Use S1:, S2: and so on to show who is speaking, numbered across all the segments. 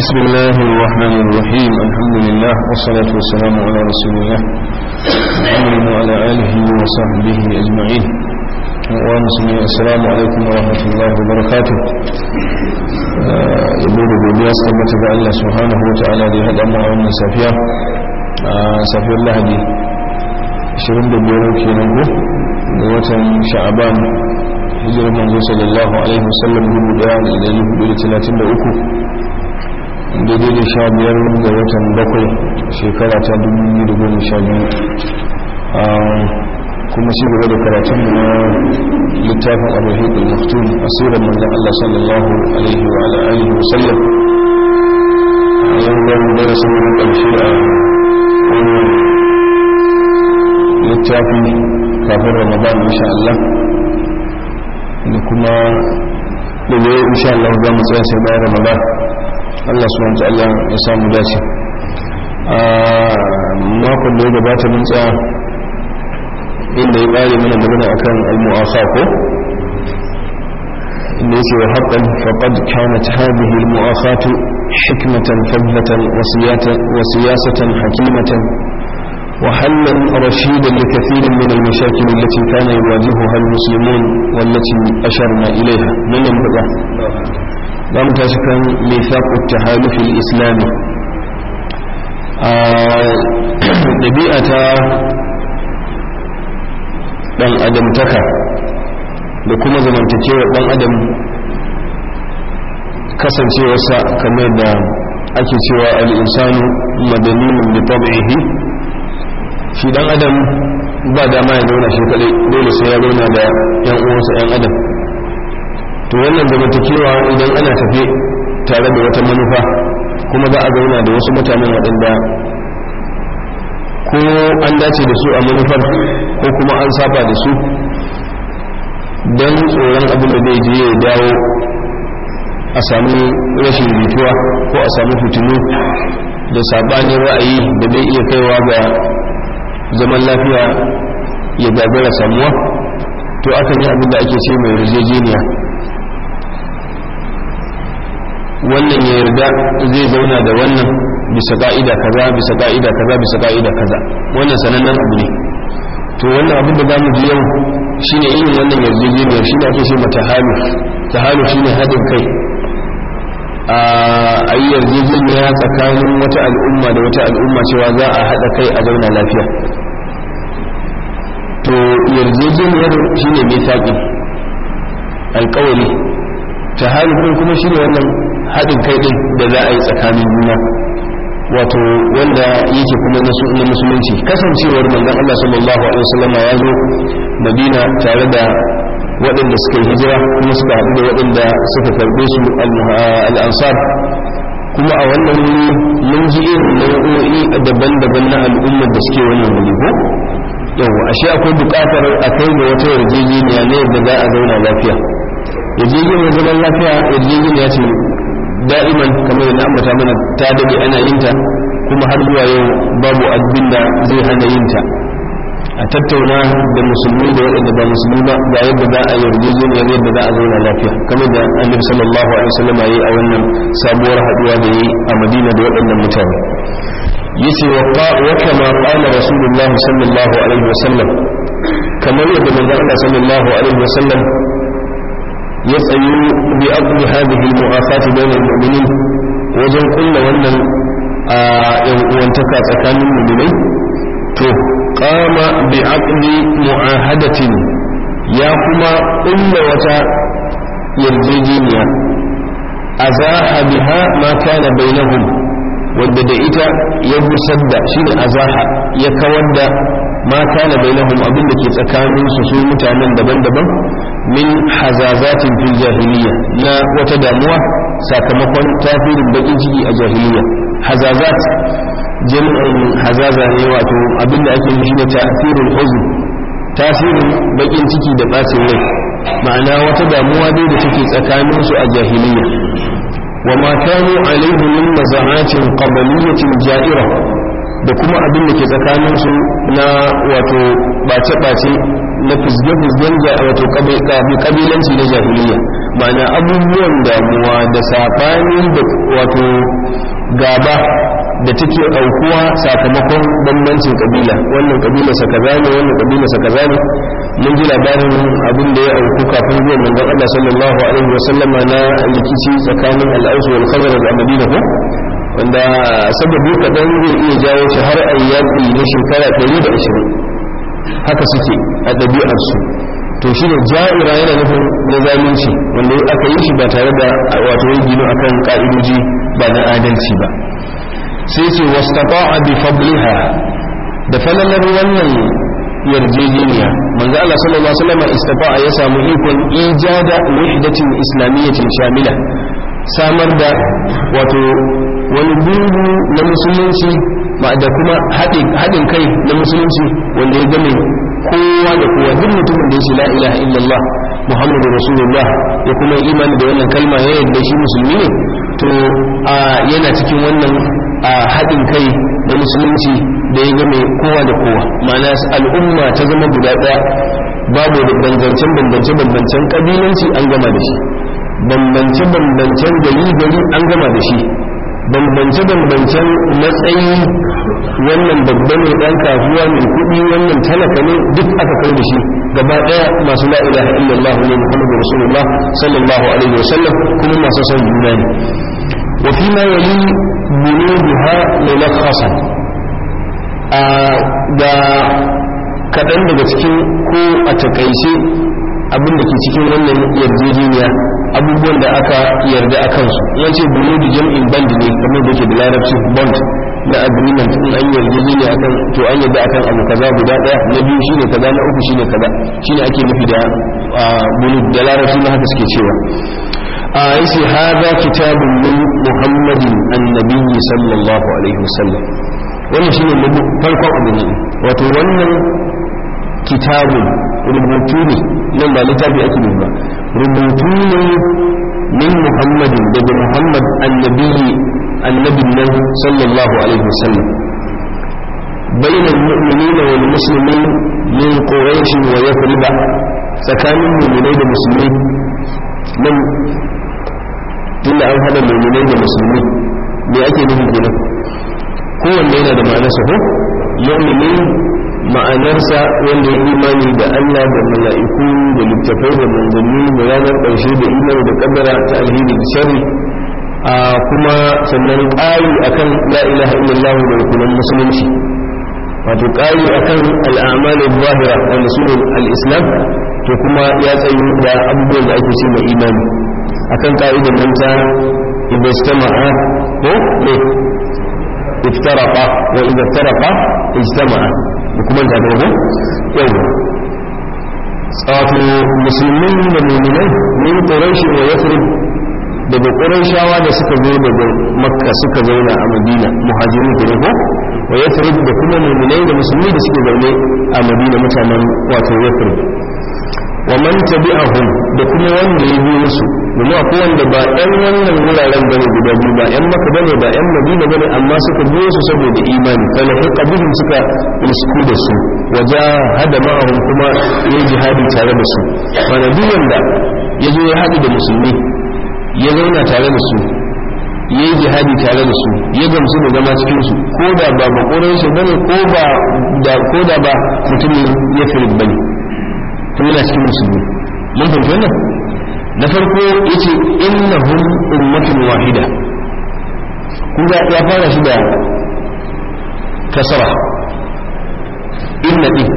S1: بسم الله الرحمن الرحيم الحمد لله والصلاة والسلام على رسول الله محمد وعلى آله وصحبه أجمعين ومسلمين السلام عليكم ورحمة الله وبركاته يقول بوديا سلمة الله سبحانه وتعالى لهذا أمر من سافيا سافيا الله دي شرم بيرو كينغو وطن شعبان hijirar manzo sallallahu alaihi wasallam dubu daya da dari hudu da talatin da uku daidai da sha biyar ga watan bakwai shekara ta dubu biyu da goma sha biyu kuma shi gaba da karatun na littafin abubuwan al-maktum asirar manzan Allah sallallahu alaihi wa alihi wasallam a yau wani darasin na ƙarshe a wannan littafi kafin ramadan insha Allah da kuma da ne insha Allah za mu tsaya sai bayan Ramadan Allah subhanahu wa ta'ala ya samu dace a makon da ya gabata mun tsaya inda ya kare mana magana akan al-mu'afa ko inda yake wa haqqan faqad kanat hadhihi al-mu'afatu hikmatan fadlatan wa siyasatan hakimatan وحلا رشيدا لكثير من المشاكل التي كان يواجهها المسلمون والتي أشرنا إليها من ينبغى لم تشكن ميثاق التحالف الإسلامي ɗabi'ata ɗan adamtaka da kuma zamantakewar ɗan adam kasancewarsa kamar da ake cewa al'insanu madanin da tabi'ihi shi dan adam ba dama ya zauna shi kadai dole sai ya zauna da yan uwansa yan adam to wannan zamantakewa idan ana tafe tare da wata manufa kuma za a zauna da wasu mutanen waɗanda ko an dace da su a manufar ko kuma an saba da su don tsoron abin da zai je ya dawo a sami rashin jituwa ko a sami fitinu da sabanin ra'ayi da zai iya kaiwa ga zaman lafiya ya gagara samuwa to akan yi abin da ake ce mai rijejeniya wannan ya yarda zai zauna da wannan bisa ka'ida kaza bisa ka'ida kaza bisa ka'ida kaza wannan sanannen abu ne to wannan abin da za mu ji yau shine irin wannan yarjejeniyar shi ne ake ce mata halu ta halu shine haɗin kai a yi yarjejeniya tsakanin wata al'umma da wata al'umma cewa za a haɗa kai a zauna lafiya to yarjejeniyar shi ne mai saƙi alƙawari ta halin kuma shi ne wannan haɗin kai ɗin da za a yi tsakanin juna wato wanda yake kuma na musulunci kasancewar manzon Allah sallallahu alaihi wasallam ya zo Madina tare da waɗanda suka yi hijira kuma suka haɗu da waɗanda suka karɓe su al'ansar kuma a wannan wuri mun ji irin nau'o'i daban-daban na al'ummar da suke wannan wuri ko yawa ashe akwai buƙatar a kai da wata yarjejeniya ne yadda za a zauna lafiya yarjejeniyar zaman lafiya yarjejeniya ce da'iman kamar yadda ambata mana ta dade ana yin ta kuma har zuwa yau babu abin da zai hana yin ta a tattauna da musulmi da waɗanda ba musulmi ba ga yadda za a yarjejeniyar yadda za a zauna lafiya kamar da annabi sallallahu alaihi wasallam yayi a wannan sabuwar haduwa da yayi a Madina da waɗannan mutane yace wa wa kama qala rasulullah sallallahu alaihi wasallam kamar yadda manzon Allah sallallahu alaihi wasallam ya tsayu bi aqdi hadhihi al-mu'afati bainal mu'minin wajen kulla wannan a yan uwantaka tsakanin mu'minai to kama bi aqdi mu'ahadatin ya kuma kulla wata yarjejeniya azaha biha ma kana bainahum wanda da ita ya busar da shine azaha ya kawar da ma kana bainahum abin da ke tsakanin su su mutanen daban-daban min hazazatin fil jahiliya na wata damuwa sakamakon tafirin bakin ciki a jahiliya hazazat jami'in hazaza ne wato abinda ake nufi da tasirin huzn tasirin bakin ciki da bacin rai ma'ana wata damuwa dai da take tsakanin su a jahiliya wa ma kanu alaihi min maza'atin qabliyatin ja'ira da kuma abin da ke tsakanin su na wato bace-bace na fizge-fizgen wato kabilanci na jahiliya ma'ana abubuwan damuwa da saɓani da wato gaba da take aukuwa sakamakon bambancin kabila wannan kabila sa kaza ne wannan kabila sa kaza ne mun ji labarin abin da ya auku kafin zuwa manzon Allah sallallahu alaihi wa sallama na rikici tsakanin al-Aus wal Khazraj a Madina ko wanda sababi kadan zai iya jawo shi har ayyaki na shekara 120 haka suke a ɗabi'ar su to shi ne ja'ira yana nufin na zalunci wanda aka yi shi ba tare da wato ya gino akan ka'idoji ba na adalci ba sai ce wastata'a bi fadliha da falalar wannan yarjejeniya manzo Allah sallallahu alaihi wasallam istata'a ya samu ikon ijada wahdatin islamiyyatin shamila samar da wato wani gungu na musulunci da kuma haɗin kai na musulunci wanda ya game kowa da kowa duk mutumin da ya ce la ilaha illallah muhammadu rasulullah ya kuma imani da wannan kalma ya yadda shi musulmi ne to yana cikin wannan haɗin kai na musulunci da ya game kowa da kowa ma'ana al'umma ta zama guda ɗaya babu da bambancen bambance bambancen kabilanci an gama da shi bambance bambancen gari gari an gama da shi bambance bambancen matsayi wannan babba ne dan kasuwa mai kuɗi wannan talaka ne duk aka kai da shi gaba ɗaya masu la ilaha illallah ne muhammadu rasulullah sallallahu alaihi wasallam kuma masu son juna ne wa fi ma yali bunuha mulakhasan a ga kaɗan daga cikin ko a takaice abin da ke cikin wannan yarjejeniya abubuwan da aka yarda a kansu wance bunudu jam'in band ne kamar da ke da larabci bond na agreement in an yarjejeniya akan to an yarda akan abu kaza guda daya na biyu shine kaza na uku shine kaza shine ake nufi da bunud da larabci na haka suke cewa a yace hada kitabun min muhammadin annabi sallallahu alaihi wasallam wannan shine farkon abin wato wannan kitabun rubutu ne nan ba littafi ake nufi ba rubutu ne min muhammadin daga muhammad annabi annabin nan sallallahu alaihi wasallam بين المؤمنين والمسلمين من قريش ويثرب tsakanin muminai da musulmi nan tunda an hada muminai da musulmi me ake nufi kenan kowanne yana da ma'anarsa ko mu'minin ma'anarsa wanda ya imani da Allah da mala'iku da littafai da manzanni da ranar ƙarshe da imani da kaddara ta alheri da sharri a kuma sannan ƙari akan la ilaha illallah da rukunan musulunci wato ƙari akan al'amalin zahira wanda su al-islam to kuma ya tsayi da abubuwan da ake ce mai imani akan ka'idan nan ta idan istama'a ko ne iftaraqa wa idza iftaraqa ijtama'a kuma ta dogo yau wato musulmin da mu'minai min quraish wa yathrib daga qurayshawa da suka zo daga makka suka zauna a madina muhajirin da ko wa yathrib da kuma mu'minai da musulmi da suke zaune a madina mutanen wato yathrib wa man tabi'ahum da kuma wanda ya biyo su domin akwai wanda ba ɗan wannan wuraren bane guda biyu ba ɗan maka bane ba ɗan madina bane amma suka biyo su saboda imani fa lahiqa bihim suka risku da su waja hada ma'ahum kuma ya jihadi tare da su wanda duk wanda ya zo ya haɗu da musulmi ya zauna tare da su ya yi jihadi tare da su ya gamsu da zama cikin su ko da ba makonan shi bane ko ba da ko da ba mutumin ya firin bane kuma yana cikin musulmi mun fahimci wannan na farko yace innahum ummatun wahida kun ga ya fara shi da kasara inna din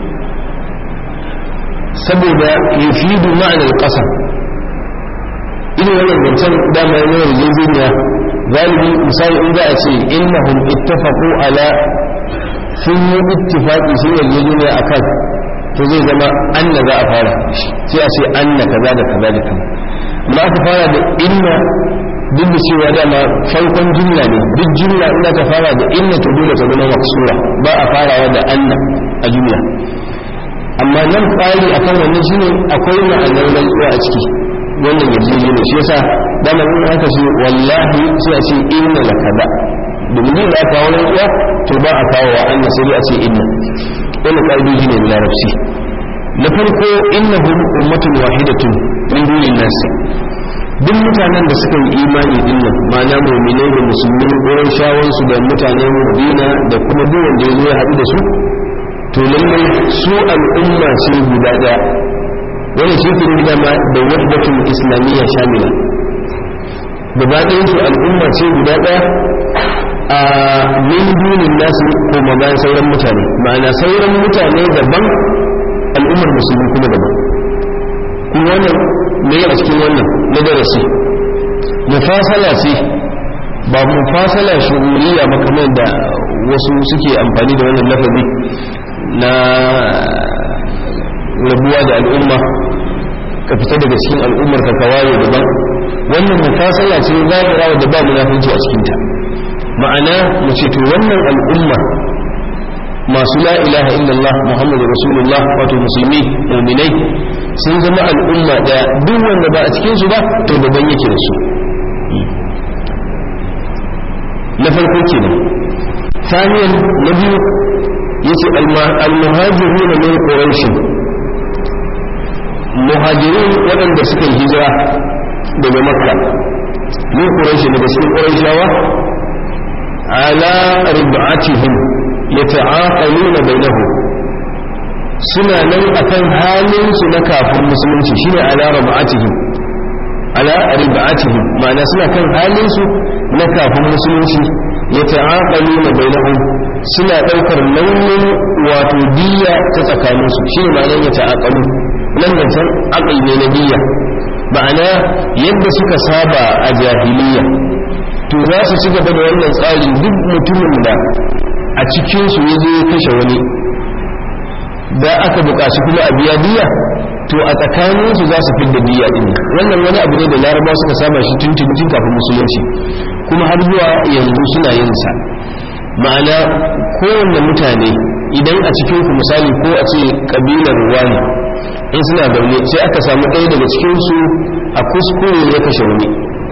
S1: saboda yufidu ma'anar ƙasa ina wannan zancen dama yana yarjejeniya galibi misali in za a ce innahum ittafaqu ala sun yi ittifaqi sun yarjejeniya akan to zai zama anna za a fara sai a ce anna kaza da kaza da kaza amma aka fara da inna duk da cewa dama farkon jumla ne duk jumla ina ta fara da inna to dole ta zama maksura ba a farawa da anna a jumla amma nan tsari akan wannan shine akwai ma'anar rantsuwa a ciki wannan yarjeje ne shi yasa dama in aka ce wallahi sai a ce inna la kaza domin da aka kawo rantsuwa to ba a kawo wa anna sai a ce inna wannan ƙa'idoji ne na larabci na farko innahum ummatun wahidatun min dunin nas duk mutanen da suka yi imani din nan ma'ana ma'ana mu'minai da musulmi wurin shawansu da mutanen madina da kuma duk wanda ya zo ya haɗu da su to lallai su al'umma ce guda ɗaya wani shi ke nuna ma da wahdatul islamiyya shamila gaba ɗayan su al'umma ce guda ɗaya a min dunin nasu ko bayan sauran mutane ma'ana sauran mutane daban al'ummar musulmi kuma daban kuma wannan me a cikin wannan na darasi mufasala ce ba mufasala shuhuriya ba kamar da wasu suke amfani da wannan lafazi na rabuwa da al'umma ka fita daga cikin al'ummar ka kawaye daban wannan mufasala ce zahira da ba munafinci a cikinta ma'ana mu ce to wannan al'umma masu la ilaha illallah muhammadu rasulullah wato musulmi muminai sun zama al'umma da duk wanda ba a cikinsu ba to daban yake da su na farko kenan ثانيا نبي يسي المهاجرون من قريش مهاجرون ودن da suka yi hijira daga makka min quraish daga cikin quraishawa ala rib'atihim yata'aqaluna bainahum suna nan akan halin su na kafin musulunci shine ala rib'atihim ala rib'atihim ma'ana suna kan halin su na kafin musulunci ya ta'aƙalu na bainahum suna ɗaukar launin wato diya ta tsakaninsu shi ne ma'anar ya ta'aƙalu nan da can aƙal ne na diya ma'ana yadda suka saba a jahiliya to za su ci gaba da wannan tsari duk mutumin da a cikinsu ya je ya kashe wani da aka buƙaci kuma a biya diya to a tsakaninsu za su fidda diya ɗin wannan wani abu ne da laraba suka saba shi tun tun kafin musulunci kuma har zuwa yanzu suna yin sa ma'ana kowanne mutane idan a cikin ku misali ko a ce kabilar wani in suna zaune sai aka samu ɗaya daga cikinsu a kuskure ya kashe wani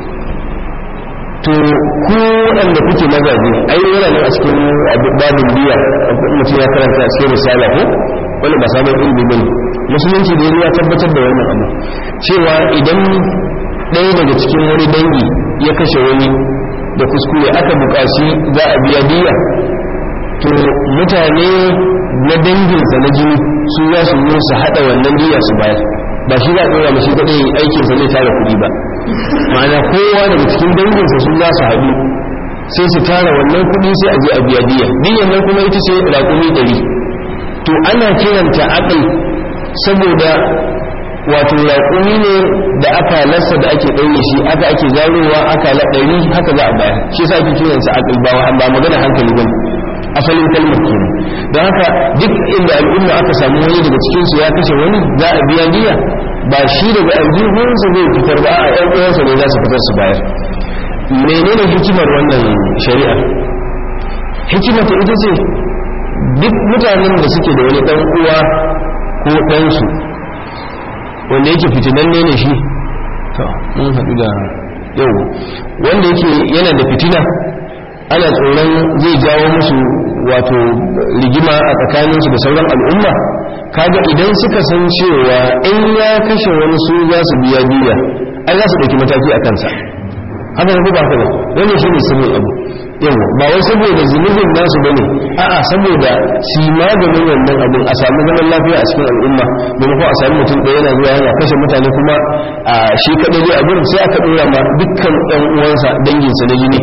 S1: to ku waɗanda kuke mazaje ai yana nan a cikin babin biya mutum ya karanta a cikin risala ko wani ba sabon ilimi bane musulunci da ya tabbatar da wannan abu cewa idan ɗaya daga cikin wani dangi ya kashe wani da kuskure aka buƙaci za a biya biya to mutane na danginsa na jini su za su yi su haɗa wannan biya su bayar ba shi za a ɗora mashi kaɗai aikinsa zai tara kuɗi ba ma'ana kowa daga cikin danginsa su za su haɗu sai su tara wannan kuɗi sai a je a biya biya biyan nan kuma ita ce raƙumi ɗari to ana kiranta aƙal saboda wato raƙumi ne da aka lassa da ake ɗaure shi aka ake zarowa aka ɗari haka za a bayar shi sa ake kiransa aƙal ba ba magana hankali ba asalin kalmar kenan don haka duk inda al'umma aka samu wani daga cikinsu ya kashe wani za a biya biya ba shi daga aljihunsa zai fitar ba a ƴan uwansa ne za su fitar su bayar menene hikimar wannan shari'a hikimata ita ce duk mutanen da suke da wani ɗan uwa ko ɗansu wanda yake fitinanne ne shi to mun haɗu da yau wanda yake yana da fitina ana tsoron zai jawo musu wato rigima a tsakaninsu da sauran al'umma kaga idan suka san cewa in ya kashe wani su za su biya biya ai za su ɗauki mataki a kansa haka ne ba haka ba wannan shi ne sirrin abu yawa ba wai saboda zunubin nasu bane a'a saboda shi maganin wannan abun a samu zaman lafiya a cikin al'umma maimakon a sami mutum ɗaya yana zuwa yana kashe mutane kuma a shi kaɗai dai abin sai aka ɗora ma dukkan ɗan uwansa danginsa na jini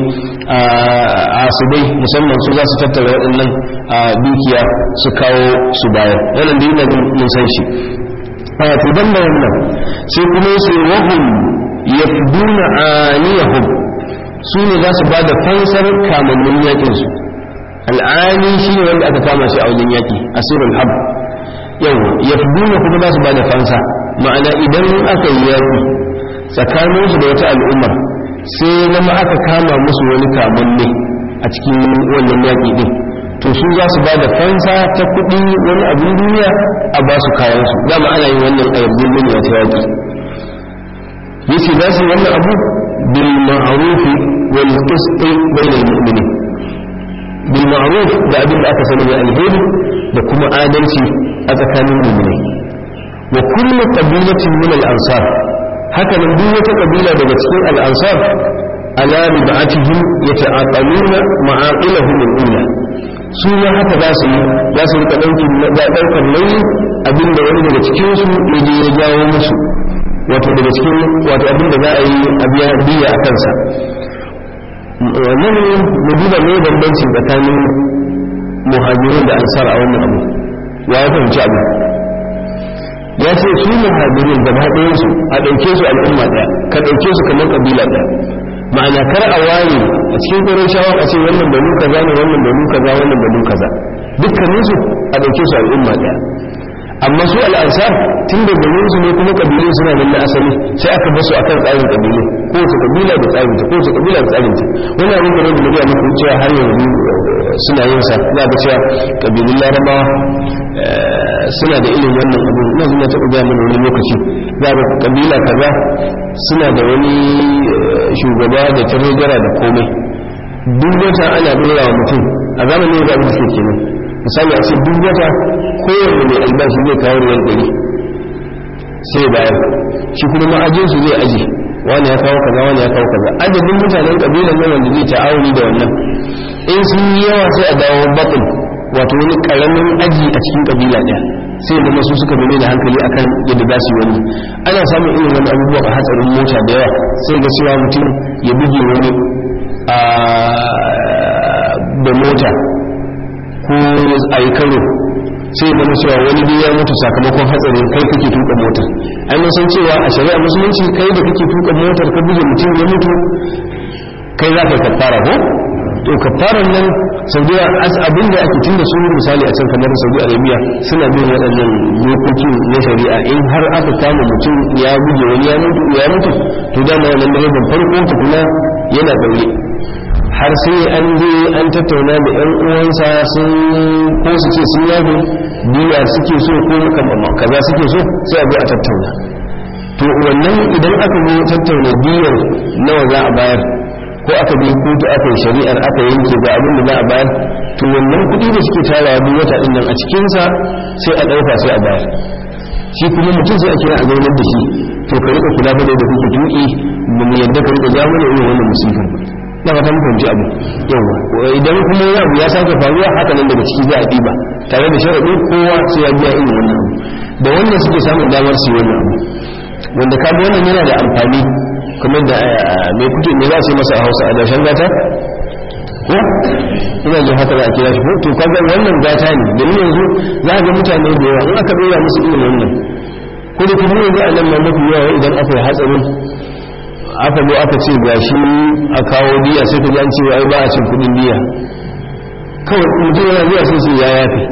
S1: a su dai musamman su za su tattara waɗannan dukiya su kawo su bayar wannan da yana mun san shi a to dan da wannan sai kuma sai wahum yafduna aniyahum su ne za su ba da fansar kamannin yakinsu al'ani shi ne wanda aka kama shi a wajen yaki asirul hab yau ya kuma za su ba da fansa ma'ana idan aka yi yaki tsakaninsu da wata al'umma sai zama aka kama musu wani kamanni a cikin wannan yaki din to su za su ba da fansa ta kuɗi wani abin duniya a ba su kayansu dama ana yin wannan a yarjejeniya ta yaki yace za su wannan abu bil ma'ruf wal qist bayna al mu'minin bil ma'ruf da abin da aka sani da alheri da kuma adalci a tsakanin mu'minai wa kullu qabilatin min al ansar haka nan duk wata kabila daga cikin al ansar ala rib'atihim yata'aqaluna ma'aqilahum al-ula su ma haka za su yi za su rika ɗaukar nauyi abinda wani daga cikinsu ya je ya jawo musu wato daga cikin wato abinda za a yi a biya biya a kansa wannan mu duba ne bambancin tsakanin muhajirin da ansar a wannan abu ya ya fahimci abu ya ce su muhajirin da ba ɗayansu a ɗauke su al'umma ɗaya ka ɗauke su kamar ƙabila ɗaya ma'ana kar a waye a cikin ƙwarar shawar a ce wannan banu kaza ne wannan banu kaza wannan banu kaza dukkanin su a ɗauke su al'umma ɗaya amma su al'ansar tun da ganin su ne kuma ƙabilu suna nan na asali sai aka basu akan tsarin ƙabilu ko wace ƙabila da tsarin ta ko wace ƙabila da tsarin ta wani abin da ne da muku cewa har yanzu suna yin sa za ga cewa ƙabilun larabawa suna da ilimin wannan abu ina zuwa taɓa gaya mana wani lokaci za ga ƙabila kaza suna da wani shugaba da tarjara da komai duk wata ana dora wa mutum a zamanin da abin da suke kenan misali a ce duk wata kowanne mai albashi zai kawo riyal ɗari sai bayan shi kuma ma'ajinsu zai aji wani ya kawo kaza wani ya kawo kaza adadin mutanen ƙabilan nan wanda zai ta'awuni da wannan in sun yi yawa sai a dawo baƙin wato wani ƙaramin aji a cikin ƙabila ɗaya sai da masu suka bane da hankali akan yadda za su yi wani ana samun irin wani abubuwa a hatsarin mota da yawa sai ga cewa mutum ya buge wani a da mota ko a yi karo sai ya zama cewa wani dai ya mutu sakamakon hatsarin kai kake tuka motar ai mun san cewa a shari'a musulunci kai da kake tuka motar ka buge mutum ya mutu kai za ka kafara ko to kafaran nan saudiya abin da ake tun da su misali a can kamar saudi arabia suna bin waɗannan dokoki na shari'a in har aka kama mutum ya buge wani ya mutu ya mutu to dama wannan direban farko tukuna yana ɗaure har sai an je an tattauna da yan uwansa sun ko su ce sun yafe biya suke so ko kaza suke so sai a bi a tattauna to wannan idan aka zo tattauna biyar nawa za a bayar ko aka bi kotu aka yi shari'ar aka yanke ga abin da za a bayar to wannan kuɗi da suke tarawa duk wata ɗin nan a cikinsa sai a ɗauka sai a bayar shi kuma mutum sai a kira a zaunar da shi to ka rika kula da da kuke tuƙi ba mu yadda ka rika ja mana irin wannan musifin ba na fata muku ji abu yawa idan kuma ya abu ya sake faruwa haka nan daga ciki za a ɗiba tare da sharaɗin kowa sai ya biya irin wannan abu da wannan suke samun damar su yi wannan abu wanda ka wannan yana da amfani kamar da mai kuke ne za su yi masa a hausa a dashen gata ko ina jin haka za a kira shi ko to kaga wannan gata ne domin yanzu za ga mutane da yawa in aka dora musu irin wannan ko da kuma yanzu a nan ma mafi yawa idan aka yi hatsarin aka zo aka ce ga shi a kawo diya sai ka ji an ce ai ba a cin kudin diya kawai mutum yana zuwa sai sai ya yafe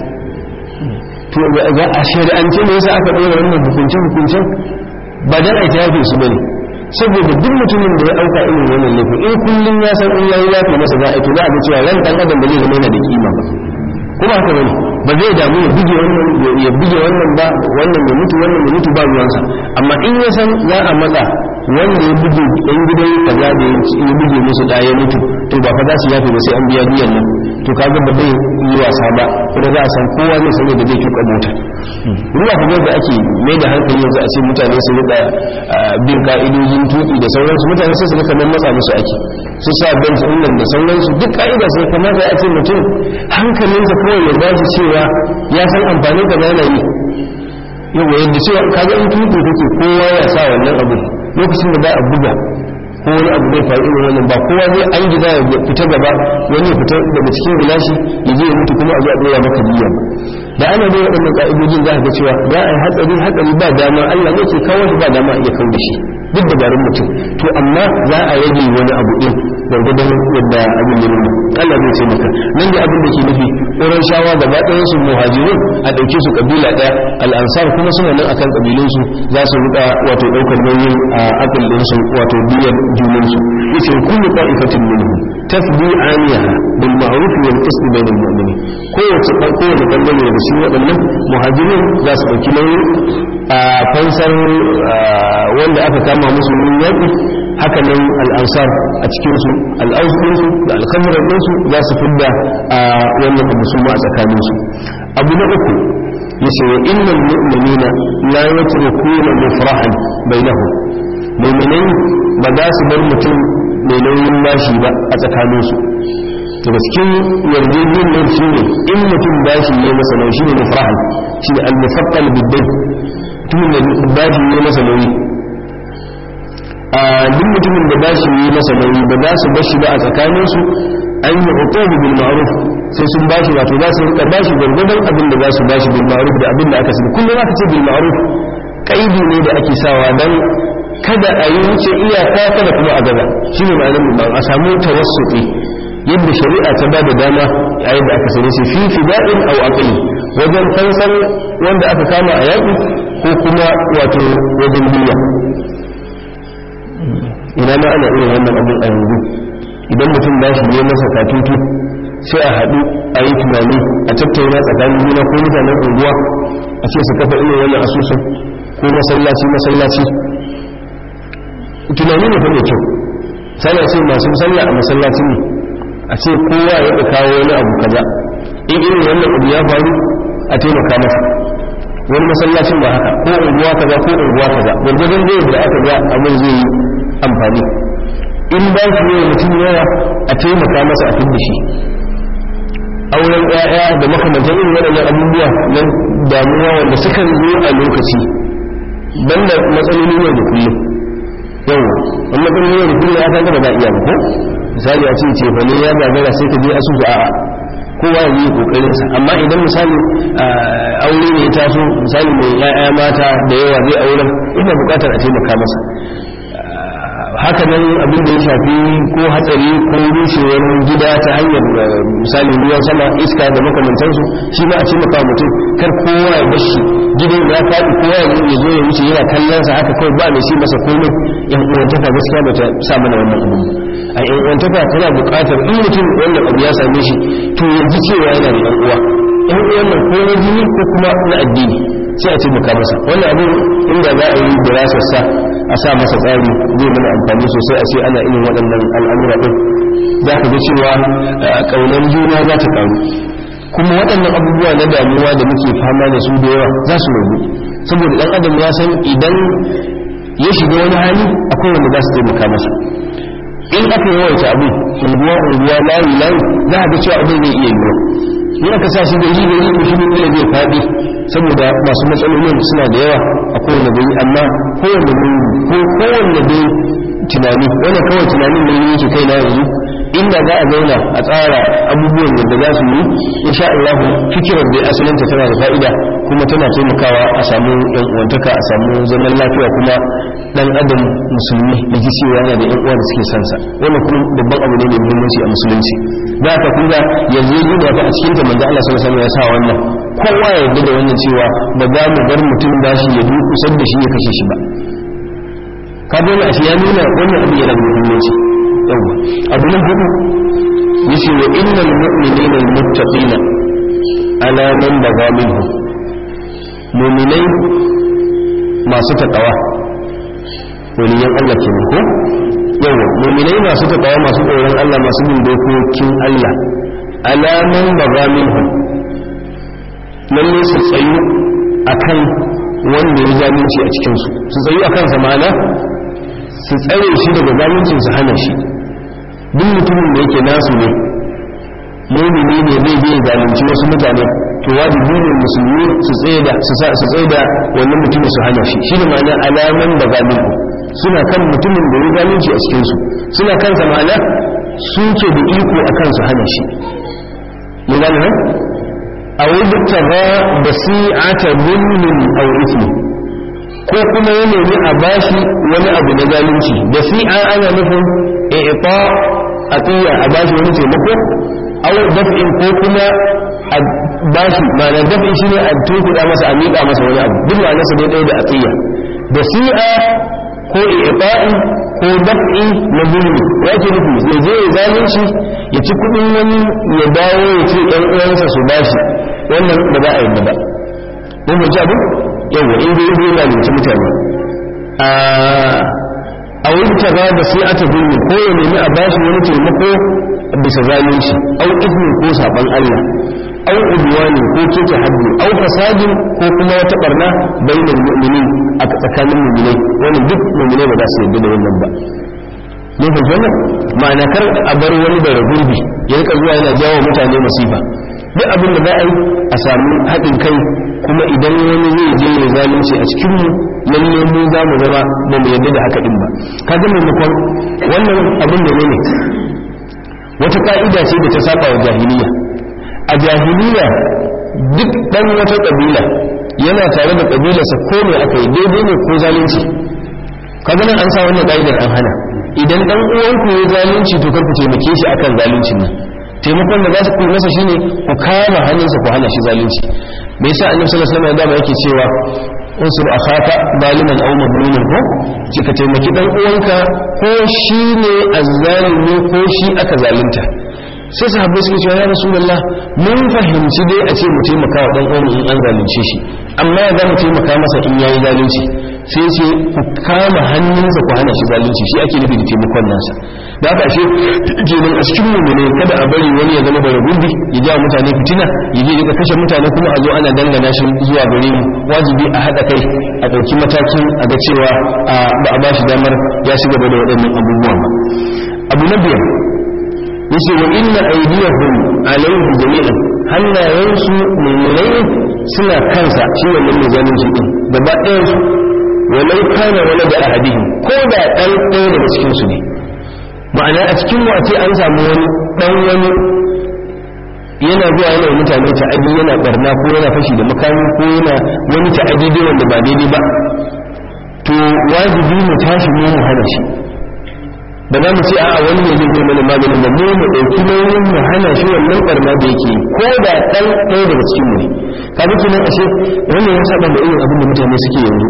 S1: to ga a shari'ance ne yasa aka dora wannan hukuncin hukuncin ba dan a yafe su bane saboda duk mutumin da ya dauka irin wannan laifin in kullum ya san in yayi yafe masa za a to za a ga cewa ran dan adam ba zai zama yana da kima ba kuma haka bane ba zai damu ya buge wannan ya buge wannan ba wannan ya mutu wannan ya mutu ba ruwansa amma in ya san za a matsa wanda ya buge ɗan gidan kaza da ya buge musu da ya mutu to ba fa za su yafe ba sai an biya biyan nan to kaga ba zai yi wasa ba kuma za a san kowa zai san yadda zai tuka mota ruwa kuma da ake mai da hankali yanzu a ce mutane su rika bin ka'idojin tuki da sauransu mutane sai su rika nan matsa musu ake su sa ban su nan da sauransu duk ka'ida sai kamata a ce mutum hankalinsa kawai ya bashi cewa ya san amfanin ka yana yi yawa yadda cewa kaga in tuki kake kowa ya sa wannan abu lokacin da za a buga ko wani abu zai faru irin wannan ba kowa zai an gida ya fita gaba wani ya fita daga cikin gilashi ya je ya mutu kuma a zo a ɗora maka biya da ana da waɗannan ƙa'idojin za a ga cewa za a yi hatsari hatsari ba dama Allah ne ke kawo shi ba dama iya kawo da shi duk da garin mutum to amma za a rage wani abu ɗin gwargwadon yadda abin ya nuna Allah zai ce maka nan da abin da ke nufi ƙoran shawa gaba ɗayan su muhajirun a ɗauke su ƙabila ɗaya al'ansar kuma suna nan akan ƙabilunsu za su riƙa wato ɗaukar nauyin a akal ɗinsu wato biyar junansu yace kullu qa'ifatin minhum tafdi aniyaha bil ma'ruf wal qist bainal mu'minin kowace kowace bangare da shi waɗannan muhajirin za su ɗauki nauyin a fansar wanda aka kama musu min yaƙi haka nan al'ansar a cikinsu al'ausunsu da alkhamirar ɗinsu za su fidda a wannan abu su ma a tsakaninsu abu na uku ya ce wa innan mu'minina la yatrukuna mufrahan bainahum mu'minai ba za su bar mutum mai nauyin bashi ba a tsakaninsu daga cikin yarjejeniyar shi ne in mutum bashi ne masa nauyi shi ne mufrahan shi ne al-mufaqqal biddai mutumin da bashi ne masa nauyi a duk mutumin da bashi ne masa nauyi ba za su bashi ba a tsakaninsu an yi hukumu bil ma'ruf sai sun bashi wato za su rika bashi gwargwadon abin da za su bashi bil ma'ruf da abin da aka sani kullum aka ce bil ma'ruf kaidi ne da ake sawa dan kada a yi wuce iyaka kada kuma a gaba shi ne ma'anar mu a samu tawassuti yadda shari'a ta bada dama a yadda aka sani shi fi fida'in aw aqli wajen fansan wanda aka kama a yaƙi ko kuma wato wajen biya ina ma ana irin wannan abin a yanzu idan mutum ba shi ne masa katutu sai a haɗu a yi tunani a tattauna tsakanin juna ko mutanen unguwa a ce su kafa irin wannan asusun ko masallaci masallaci tunani ne fa mai kyau sana ce masu sallah a masallaci ne a ce kowa ya ɗa kawo wani abu kaza in irin wannan abu ya faru a taimaka masa wani masallacin ba haka ko unguwa kaza ko unguwa kaza gwargwadon zai da aka ga abin zai yi amfani in ba shi ne mutum yawa a taimaka masa a fidda shi auren ƴaƴa da makamantan irin waɗannan abubuwa na damuwa wanda sukan zo a lokaci banda matsaloli ne da kullum yau wani matsaloli ne da kullum ya kan gaba za iya ba ko misali a ce ce fa ne ya gagara sai ka je asusu a'a kowa ya yi kokarin sa amma idan misali aure ne ya taso misali mai ƴaƴa mata da yawa zai auren ina buƙatar a taimaka masa haka nan abin da ya shafi ko hatsari ko rushewar gida ta hanyar misali ruwan sama iska da makamantansu shi ma a ce maka mutum kar kowa ya bashi gidan ya faɗi kowa ya zo ya wuce yana kallon sa haka kawai ba mai shi masa komai yan uwantaka gaskiya ba ta sa mana wannan abu a yan uwantaka tana buƙatar in mutum wannan abu ya same shi to ya ji cewa yana da yan uwa yan uwan nan ko na jini ko kuma na addini sai a taimaka masa wannan abin inda za a yi dirasarsa a sa masa tsari zai mana amfani sosai a ce ana irin waɗannan al'amura ɗin za ka ga cewa ƙaunar juna za ta ƙaru kuma waɗannan abubuwa na damuwa da muke fama da su da yawa za su rabu saboda ɗan adam ya san idan ya shiga wani hali akwai wanda za su taimaka masa in aka yawaita abu unguwa unguwa layi layi za a ga cewa abin zai iya yiwuwa in aka sa shi da yi da yi shi ne zai faɗi saboda masu matsalolin suna da yawa a kowane gari amma kowane ko kowane dai tunani wannan kawai tunanin da yake kai na yanzu inda za a zauna a tsara abubuwan da za su yi insha Allah fikirar da asalinta tana da fa'ida kuma tana taimakawa a samu yan uwantaka a samu zaman lafiya kuma dan adam musulmi da ji cewa yana da yan uwa da suke sansa wannan kuma babban abu ne mai muhimmanci a musulunci za ka kuma yanzu yi da a cikin ta manzo Allah sallallahu alaihi wasallam ya sa wannan kowa ya yarda da wannan cewa ba za mu bar mutum bashi ya dukusar da shi ya kashe shi ba ka dole a ya nuna wannan abu yana da muhimmanci yawa abu na hudu yace wa innal mu'minina almuttaqina ala man baga minhum mu'minai masu takawa waliyan Allah ke ko yawa mu'minai masu takawa masu tsoron Allah masu bin dokokin Allah ala man baga minhum lalle su tsayu akan wanda ya zalunci a cikinsu su tsayu akan zamana su tsare shi daga zaluncin su hana shi duk mutumin da yake nasu ne mumini ne zai je zalunci wasu mutane to wajibi ne musulmi su tsaye da su su tsaye da wannan mutumin su hana shi shi ne ma'ana alaman da zalunci suna kan mutumin da ya zalunci a cikin su suna kan sa ma'ana su ke da iko akan su hana shi mun gane nan a wajibtara da si'ata zulmin aw ismi ko kuma ya nemi a bashi wani abu na zalunci da si'a ana nufin i'ta atiya a bashi wani taimako aw daf'in ko kuma a bashi ma'ana daf'in shine a tunkuda masa a miƙa masa wani abu duk ma'ana sa dai da atiya da si'a ko i'ta'i ko daf'i na zulmi ya ke nufi ya je ya zalunci ya ci kuɗin wani ya dawo ya ce ɗan uwansa su bashi wannan ba za a yi ba ko mu ji abu yawa in dai zai zalunci mutane a wani taga da sai ata gulmi ko ya nemi a bashi wani taimako bisa zalunci au ismin ko saban Allah au udwani ko keke haddi au fasadin ko kuma wata barna bainal mu'minin a tsakanin mu'minai wannan duk mu'minai ba za su yarda da wannan ba ne ba wannan ma'ana kar a bar wani da gurbi ya rika zuwa yana jawo mutane masifa duk abin da za a yi a samu haɗin kai kuma idan wani zai je ya zalunci a cikin mu lalle mu za mu zama ba mu yarda da haka din ba ka ga maimakon wannan abin da ne wata ka'ida ce da ta saba wa jahiliya a jahiliya duk dan wata kabila yana tare da kabilarsa ko me aka yi daidai ne ko zalunci kaga nan an sa wannan ka'idar an hana idan dan uwanku ya zalunci to kar ku taimake shi akan zaluncin nan taimakon da za ku masa shine ku kama hannunsa ku hana shi zalunci me yasa annabi sallallahu alaihi wasallam dama yake cewa unsur akhaka zaliman aw mazluman ko ki ka taimaki dan uwanka ko shi ne azzalimi ko shi aka zalunta sai sahabbai suka cewa ya rasulullah mun fahimci dai a ce mu taimaka wa dan uwan in an zalunce shi amma za mu taimaka masa in yayi zalunci sai ce ku kama hannunsa ku hana shi zalunci shi ake nufi da taimakon nasa da haka ashe kenan a cikin mu ne kada a bari wani ya zama bara gurbi ya ja mutane fitina ya je ya kashe mutane kuma a zo ana dangana shi zuwa gare mu wajibi a haɗa kai a ɗauki matakin a ga cewa ba a ba shi damar ya shiga da waɗannan abubuwan ba abu na biyar yace wa inna aydiyahum alayhi jami'an hannayensu mummunai suna kansa shi wannan mai zalunci din gaba ɗayan su walau kana wala da ahadihim ko da ɗan ɗaya daga cikin su ne ma'ana a cikin mu a ce an samu wani ɗan wani yana zuwa yana mutane ta'adi yana barna ko yana fashi da makami ko yana wani ta'adi dai wanda ba daidai ba to wajibi mu tashi mu mu hana shi ba za mu ce a wani ne zai mana maganin da mu mu ɗauki nauyin mu hana shi wannan barna da yake ko da ɗan ɗaya daga cikin mu ne ka bi kenan ashe wannan ya saba da irin abin da mutane suke yanzu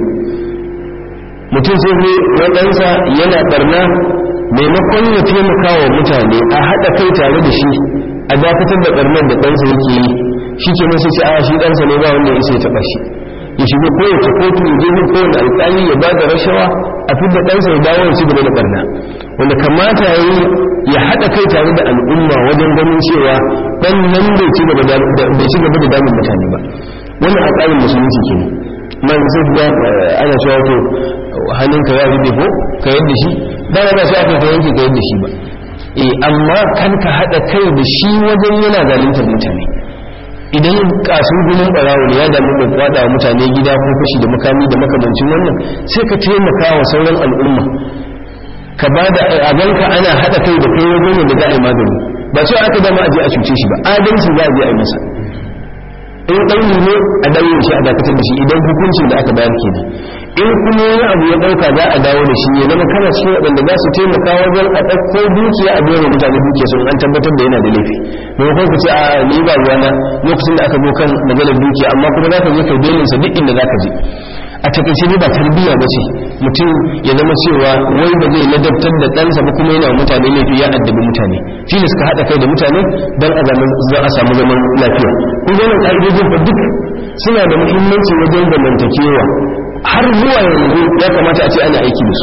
S1: mutum sai ne waɗansa yana barna maimakon ya taimaka wa mutane a haɗa kai tare da shi a dakatar da barnar da ɗansa yake yi shi ke sai ce a shi ɗansa ne ba wanda ya isa ya taɓa shi ya shiga kowace kotu ya je kowane alƙali ya ba da rashawa a fi da ɗansa ya dawo ya ci gaba da barna wanda kamata ya yi ya haɗa kai tare da al'umma wajen ganin cewa ɗan nan bai ci gaba da damun mutane ba wannan a tsarin musulunci ke man sai ga ana cewa to hannunka ya rufe ko ka yadda shi ba na so aka ka yanke ka yadda shi ba eh amma kan ka haɗa kai da shi wajen yana zaluntar mutane idan kasu gumin barawo ne ya damu da kwada mutane gida ko fashi da makami da makamancin wannan sai ka taimaka wa sauran al'umma ka ba da abanka ana haɗa kai da kai wajen da za a yi magani ba cewa aka dama a je a cuce shi ba adalci za a je a yi masa in ɗauri ne a dawo shi a dakatar da shi idan hukuncin da aka bayar kenan in kuma wani abu ya ɗauka za a dawo da shi ya zama kana cikin waɗanda za su taimaka wajen a ɗauko dukiya a biyan mutane dukiya sun an tabbatar da yana da laifi maimakon ku ce a ni ba ruwana lokacin da aka zo kan maganar dukiya amma kuma za ka je ka belinsa duk inda za ka je a takaice ne ba tarbiyya ba ce mutum ya zama cewa wai ba zai ladabtar da ɗansa ba kuma yana mutane laifi ya addabi mutane shi ne suka haɗa kai da mutane don a samu zaman lafiya kun ga wannan ƙa'idojin fa duk suna da muhimmanci wajen zamantakewa har zuwa yanzu ya kamata a ce ana aiki da su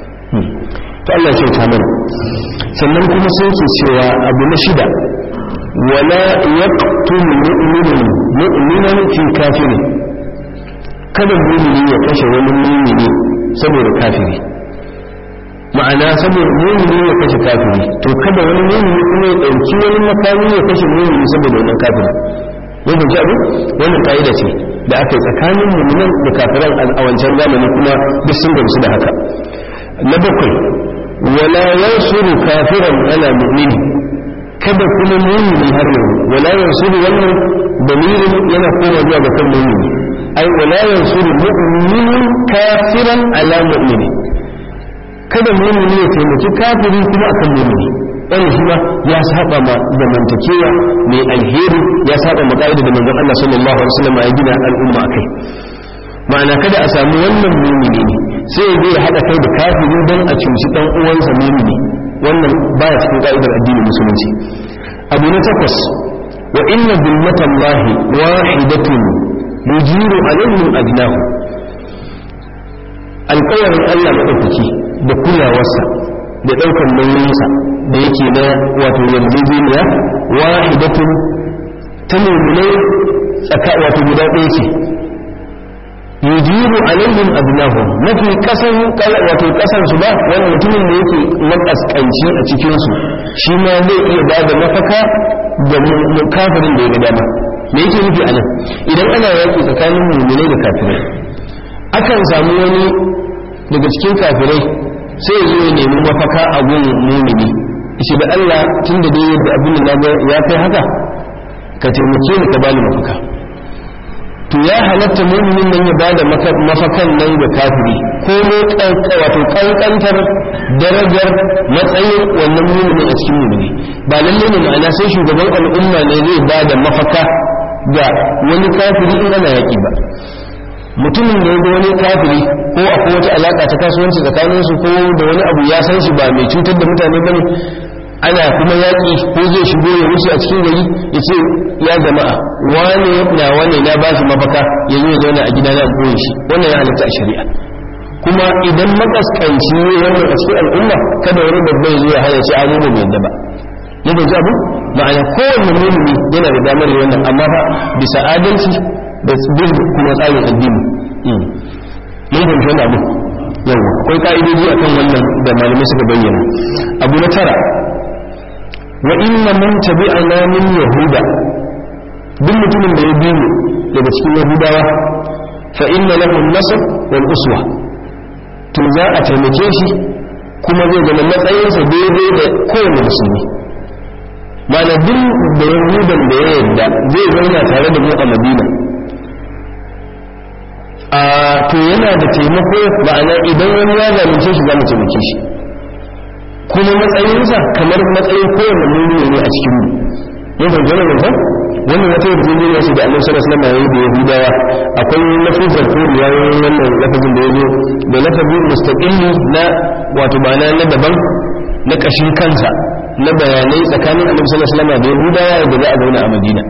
S1: to Allah ya ta mana sannan kuma sai ke cewa abu na shida wala yaqtul mu'minun mu'minan fi kafirin kada mumini ya kashe wani mumini saboda kafiri ma'ana saboda mumini ya kashe kafiri to kada wani mumini kuma ya ɗauki wani makami ya kashe mumini saboda wannan kafiri mun fahimci abu wannan ka'ida ce da aka yi tsakanin muminan da kafiran a wancan zamani kuma duk sun gamsu da haka na bakwai wala yansuru kafiran ala mu'mini kada kuma mumini har yanzu wala yansuru wannan dalilin yana koma zuwa ga kan mumini ai wala yansuru mu'minun kafiran ala mu'mini kada mu'mini ya taimaki kafiri kuma akan mu'mini wannan shi ma ya saba ma zamantakewa mai alheri ya saba ma ka'ida da manzon Allah sallallahu alaihi wasallam ya gina al'umma akai ma'ana kada a samu wannan mu'mini ne sai ya zai hada kai da kafiri don a cuci dan uwansa mu'mini wannan baya cikin ka'idar addinin musulunci abu na takwas wa inna bimmatallahi wahidatun yujiru alaihim adnahu alƙawarin Allah maɗaukaki da kulawarsa da ɗaukar nauyinsa da yake na wato yarjejeniya wahidatun ta mummunai tsaka wato guda ɗaya ce yujibu alaihim abnahum mafi kasan wato kasan su ba wani mutumin da yake makaskanci a cikin su shi ma zai iya ba da mafaka da kafirin da ya ga dama me yake nufi anan idan ana yaki tsakanin mu'minai da kafirai akan samu wani daga cikin kafirai sai ya zo ya nemi mafaka a gun mu'mini shi da Allah tunda dai yadda abin da ya kai haka ka taimake ni ka bani mafaka to ya halatta muminin nan ya bada mafakan nan ga kafiri ko ne wato kankantar darajar matsayin wannan muminin a cikin mumini ba lalle ne ma'ana sai shugaban al'umma ne zai bada mafaka ga wani kafiri in ana yaki ba mutumin da ya ga wani kafiri ko akwai wata alaka ta kasuwanci tsakanin su ko da wani abu ya san shi ba mai cutar da mutane bane ana kuma yaƙi ko zai shigo ya wuce a cikin gari ya ce ya jama'a wane na wane na ba shi mafaka ya zo ya zauna a gida na koyi shi wannan ya halatta a shari'a kuma idan makaskanci ne wannan a cikin al'umma kada wani babba ya zo ya hana shi abu bai yadda ba ya bai abu ma'ana kowanne mumini yana da damar wannan amma fa bisa adalci da bin kuma tsarin addini mun fahimci wani abu yau akwai ka'idoji akan wannan da malamai suka bayyana abu na tara wa inna man tabi'ana min yahuda duk mutumin da ya bi mu daga cikin yahudawa fa inna lahu nasr wal uswa to za a taimake shi kuma zai zama matsayinsa daidai da kowane musulmi mana duk da yahudan da ya yarda zai zauna tare da mu a madina a to yana da taimako ma'ana idan wani ya zalunce shi za mu taimake shi kuma matsayinsa kamar matsayin kowane mummuni ne a cikin mu mun fahimci wannan mutum wannan wata yarjejeniya ce da annabi sallallahu alaihi wasallam da yahudawa akwai lafazin ko riwayoyin wannan lafazin da yazo da lafazin mustaqilli na wato ma'ana na daban na kashin kansa na bayanai tsakanin annabi sallallahu alaihi wasallam da yahudawa da za a zauna a madina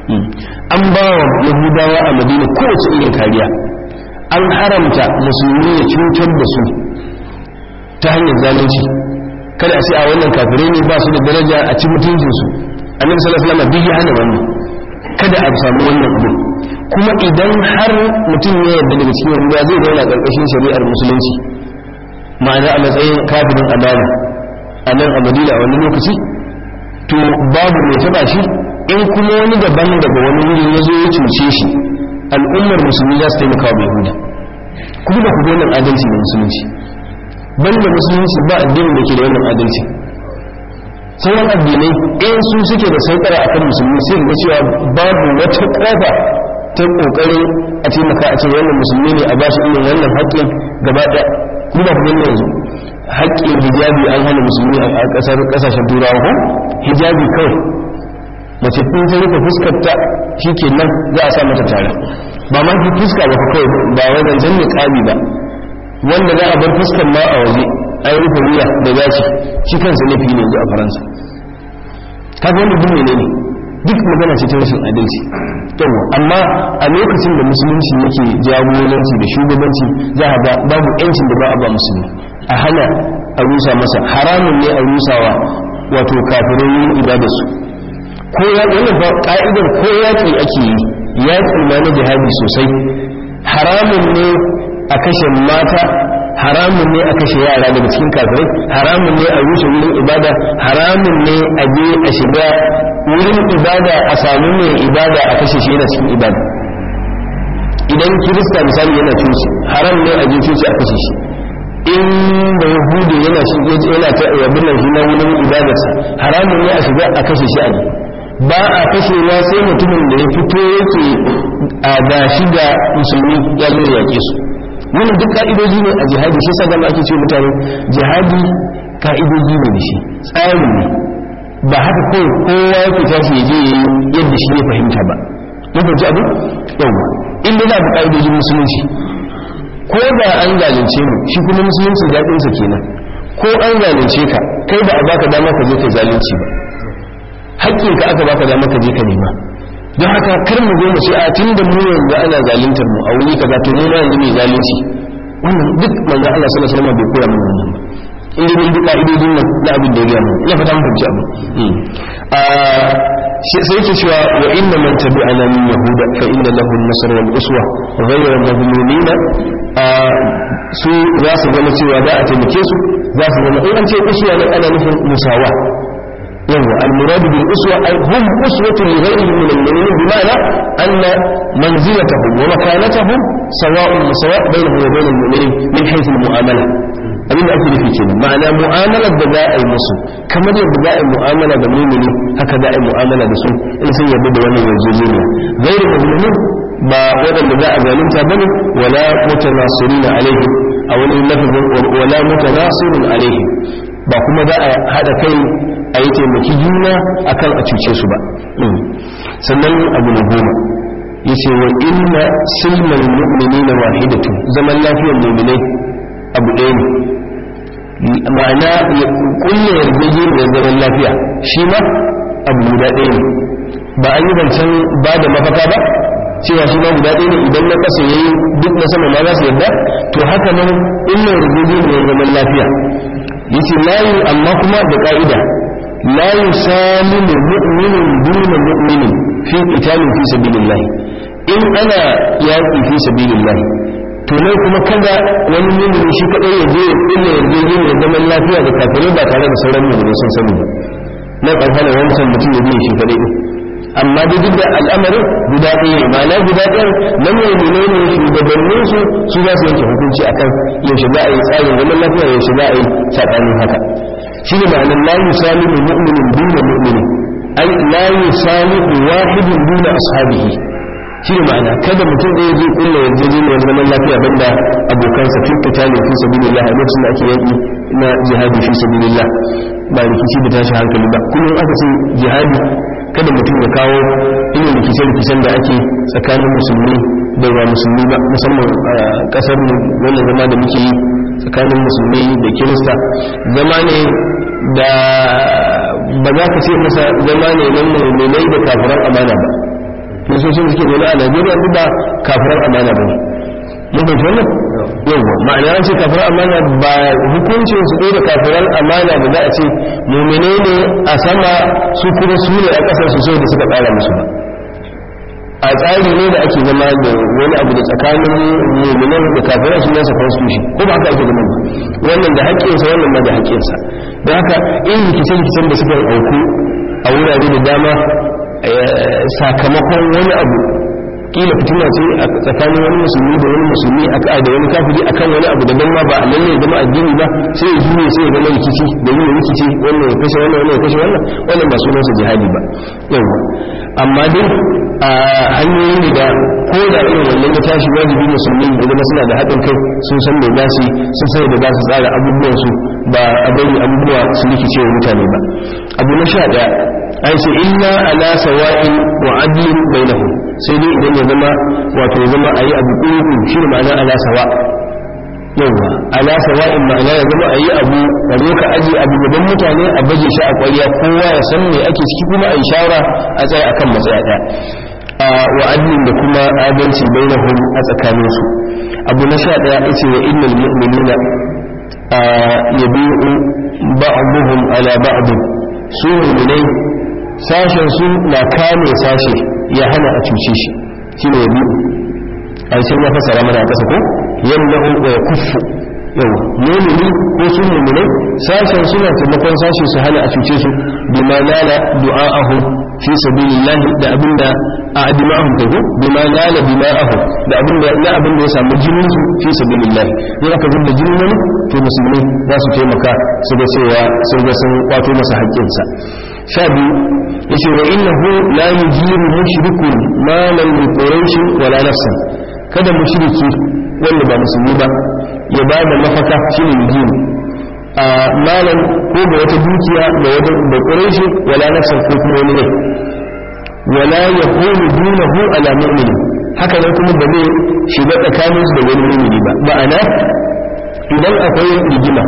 S1: an ba wa yahudawa a madina kowace irin kariya an haramta musulmi ya cutar da su ta hanyar zalunci kada a ce a wannan kafirai ne ba su da daraja a ci mutuncinsu annabi sallallahu alaihi wasallam duk ya hana wannan kada a samu wannan abu kuma idan har mutum ya yarda daga cikin ruwa zai zauna karkashin shari'ar musulunci ma'ana a matsayin kafirin amana a nan a madina a wani lokaci to babu mai taba shi in kuma wani daban daga wani wuri ya zo ya cuce shi al'ummar musulmi za su taimaka wa yahuda kuma da ku wannan adalci da musulunci banda musulunci ba addinin da ke da wannan adalci sauran addinai in su suke da saukara akan musulmi sai ga cewa babu wata kofa ta kokarin a taimaka a ce wannan musulmi ne a bashi irin wannan haƙƙin gaba ɗaya kuma ku gani yanzu haƙƙin hijabi an hana musulmi a ƙasar ƙasashen turawa ko hijabi kawai mace in ta rufe fuskar ta shikenan za a sa mata tare ba ma ki fuska ba kawai ba wai zancen ne ƙabi ba wanda za a bar fuskar ma a waje an rufe wuya da gashi shi kansa laifi ne yanzu a faransa kaga wanda duk menene duk magana ce ta rashin adalci yawa amma a lokacin da musulunci yake jagoranci da shugabanci za a ga babu yancin da ba a ba musulmi a hana a rusa masa haramun ne a rusawa wato kafirai yin ibadarsu ko ya wannan ba ka'idar ko yaƙi ake yi yaƙi ma na jihadi sosai haramun ne a kashe mata haramun ne a kashe yara daga cikin kafirai haramun ne a rushe wurin ibada haramun ne a je a shiga wurin ibada a samu mai ibada a kashe shi yana cikin ibada idan kirista misali yana coci haram ne a je coci a kashe shi in da yahudu yana shi yana ta yabin nan na wurin ibadarsa haramun ne a shiga a kashe shi a ne ba a kashe na sai mutumin da ya fito yake a gashi da musulmi ya zo yaƙe su wannan duk ka'idoji ne a jihadi shi sa gama ake ce mutane jihadi ka'idoji ne da shi tsari ne ba haka kawai kowa yake tashi ya je yadda shi ne fahimta ba mun fahimci abu yau inda za a bi ka'idojin musulunci ko da an zalunce mu shi kuma musulunci daɗinsa kenan ko an zalunce ka kai ba a baka dama ka je ka zalunci ba haƙƙinka aka baka dama ka je ka nema don haka kar mu zo mu ce a tun da mu yanzu ana zaluntar mu a wuri kaza to mu ma yanzu mai zalunci wannan duk manzo Allah sallallahu alaihi wasallam bai koya mana wannan ba in dai mun bi ka'idodin nan na abin da ya gaya mu ina fata mun fahimci abu a sai yake cewa wa inna man tabi'ana min yahuda fa inna lahu an-nasr wal uswa ghayra madhlumin su za su zama cewa za a taimake su za su zama in an ce uswa ne ana nufin musawa yawa al-murad bil uswa ay hum uswatun li ghayrihim min al-mu'minin bima'na anna manzilatahum wa makanatahum sawa'un sawa' bainahum wa bain al-mu'minin min haythu al-mu'amala abin da ake nufi ke ma'ana mu'amalar da za a yi musu kamar yadda za a yi mu'amala da mumini haka za a yi mu'amala da su in sun yarda da wannan yarjejeniya gairu mazlumin ba waɗanda za a zalunta bane wala mutanasirina alaihim a wani lafazin wala mutanasirun alaihim ba kuma za a haɗa kai a yi taimaki juna akan a cuce su ba sannan abu na goma yace wa inna silmal mu'minina wahidatu zaman lafiyar mu'minai abu ɗaya ne ma'ana ya kulle yarjejeniyar zaman lafiya shi ma abu guda ɗaya ne ba an yi zancen ba da mafaka ba cewa shi ma guda ɗaya ne idan na ƙasa ya yi duk na sama ma za su yarda to haka nan kulle yarjejeniyar zaman lafiya yace layu amma kuma da ƙa'ida la yusalimu mu'minun duna mu'minin fi qitalin fi sabilillah in ana yaƙi fi sabilillah to ne kuma kada wani mumini shi kadai ya je ya kulle yarjejin ya zaman lafiya da kafirai ba tare da sauran mumini sun sani ba na ƙarfana wancan mutum ya biya shi kadai din amma dai duk da al'amarin guda ɗaya ne ma'ana guda ɗaya na mumini ne shugabannin su su za su yanke hukunci akan yaushe za a yi tsarin zaman lafiya yaushe za a yi saɓanin haka shi ne ma'anar la yusalimu mu'minin duna mu'mini ai la yusalimu wahidin duna ashabihi shi ne ma'ana kada mutum ɗaya zai kulla yarjejeniyar zaman lafiya banda abokansa fi fitali fi sabilillah a lokacin da ake yaki na jihadi fi sabilillah ba rikici da tashi hankali ba kullum aka ce jihadi kada mutum ya kawo irin rikice-rikicen da ake tsakanin musulmi da ba musulmi ba musamman a kasar wannan zama da muke yi tsakanin musulmi da kirista zama ne da ba za ka ce masa zama ne nan mai da kafiran amana ba nasoshin suke zaune a najeriya duk ba kafirar amana ba ne mun fahimci wannan yawwa ma'ana an ce kafirar amana ba hukuncin su ɗaya da kafirar amana da za a ce mumine ne a sama su kuma su ne a ƙasar su da suka tsara musu ba a tsari ne da ake zama da wani abu da tsakanin muminan da kafirar su nasa constitution ko ba haka ake zama ba wannan da haƙƙinsa wannan ma da haƙƙinsa don haka in rikice-rikicen da suka auku a wurare da dama sakamakon wani abu kila fitina ce a tsakanin wani musulmi da wani musulmi a da wani kafiri akan wani abu daban ma ba lalle ya zama addini ba sai ya juye sai ya zama rikici da yin rikici wannan ya kashe wannan wannan ya kashe wannan wannan ba sunansa jihadi ba yawa amma dai a hanyoyin ne da ko da irin wannan ya tashi wajibi musulmi da zama suna da haɗin kai sun san me za su sun san da za su tsara abubuwan su ba a bari abubuwa su rikice wa mutane ba abu na sha ɗaya ai ce illa ala sawa'in wa adlin bainahum sai dai idan ya zama wato ya zama ayi abu kuku shi ne ma'ana ala sawa yawa ala sawa'in ma'ana ya zama ayi abu a zo ka aje abu gaban mutane a baje shi a ƙwarya kowa ya san me ake ciki kuma a yi shawara a tsaya akan matsaya ɗaya wa adlin da kuma adalci bainahum a tsakaninsu abu na sha ɗaya yace wa innal mu'minina yabi'u ba'dhum ala ba'd su mu'minai sashen su na kame sashe ya hana a cuce shi shi ne yabi a cikin ya fasara mana a ƙasa ko yadda ya kufu yawa mumini ko su muminai sashen suna taimakon sashe su hana a cuce su bima nala du'a'ahu fi sabilillahi da abinda a adima'ahu ta ko bima nala dima'ahu da abinda na abinda ya samu jinin su fi sabilillahi in aka zubda jinin wani to musulmai za su taimaka su ga cewa sun ga sun kwato masa haƙƙinsa sha biyu ya ce wa innahu la yujiru mushrikun malan bi quraish wala nafsan kada mushriki wanda ba musulmi ba ya ba da mafaka shine yujiru a malan ko da wata dukiya da wata da quraish wala nafsan ko kuma wani ne wala yakunu dunahu ala mu'min haka nan kuma ba zai shiga tsakaninsu da wani mu'mini ba ma'ana idan akwai rigima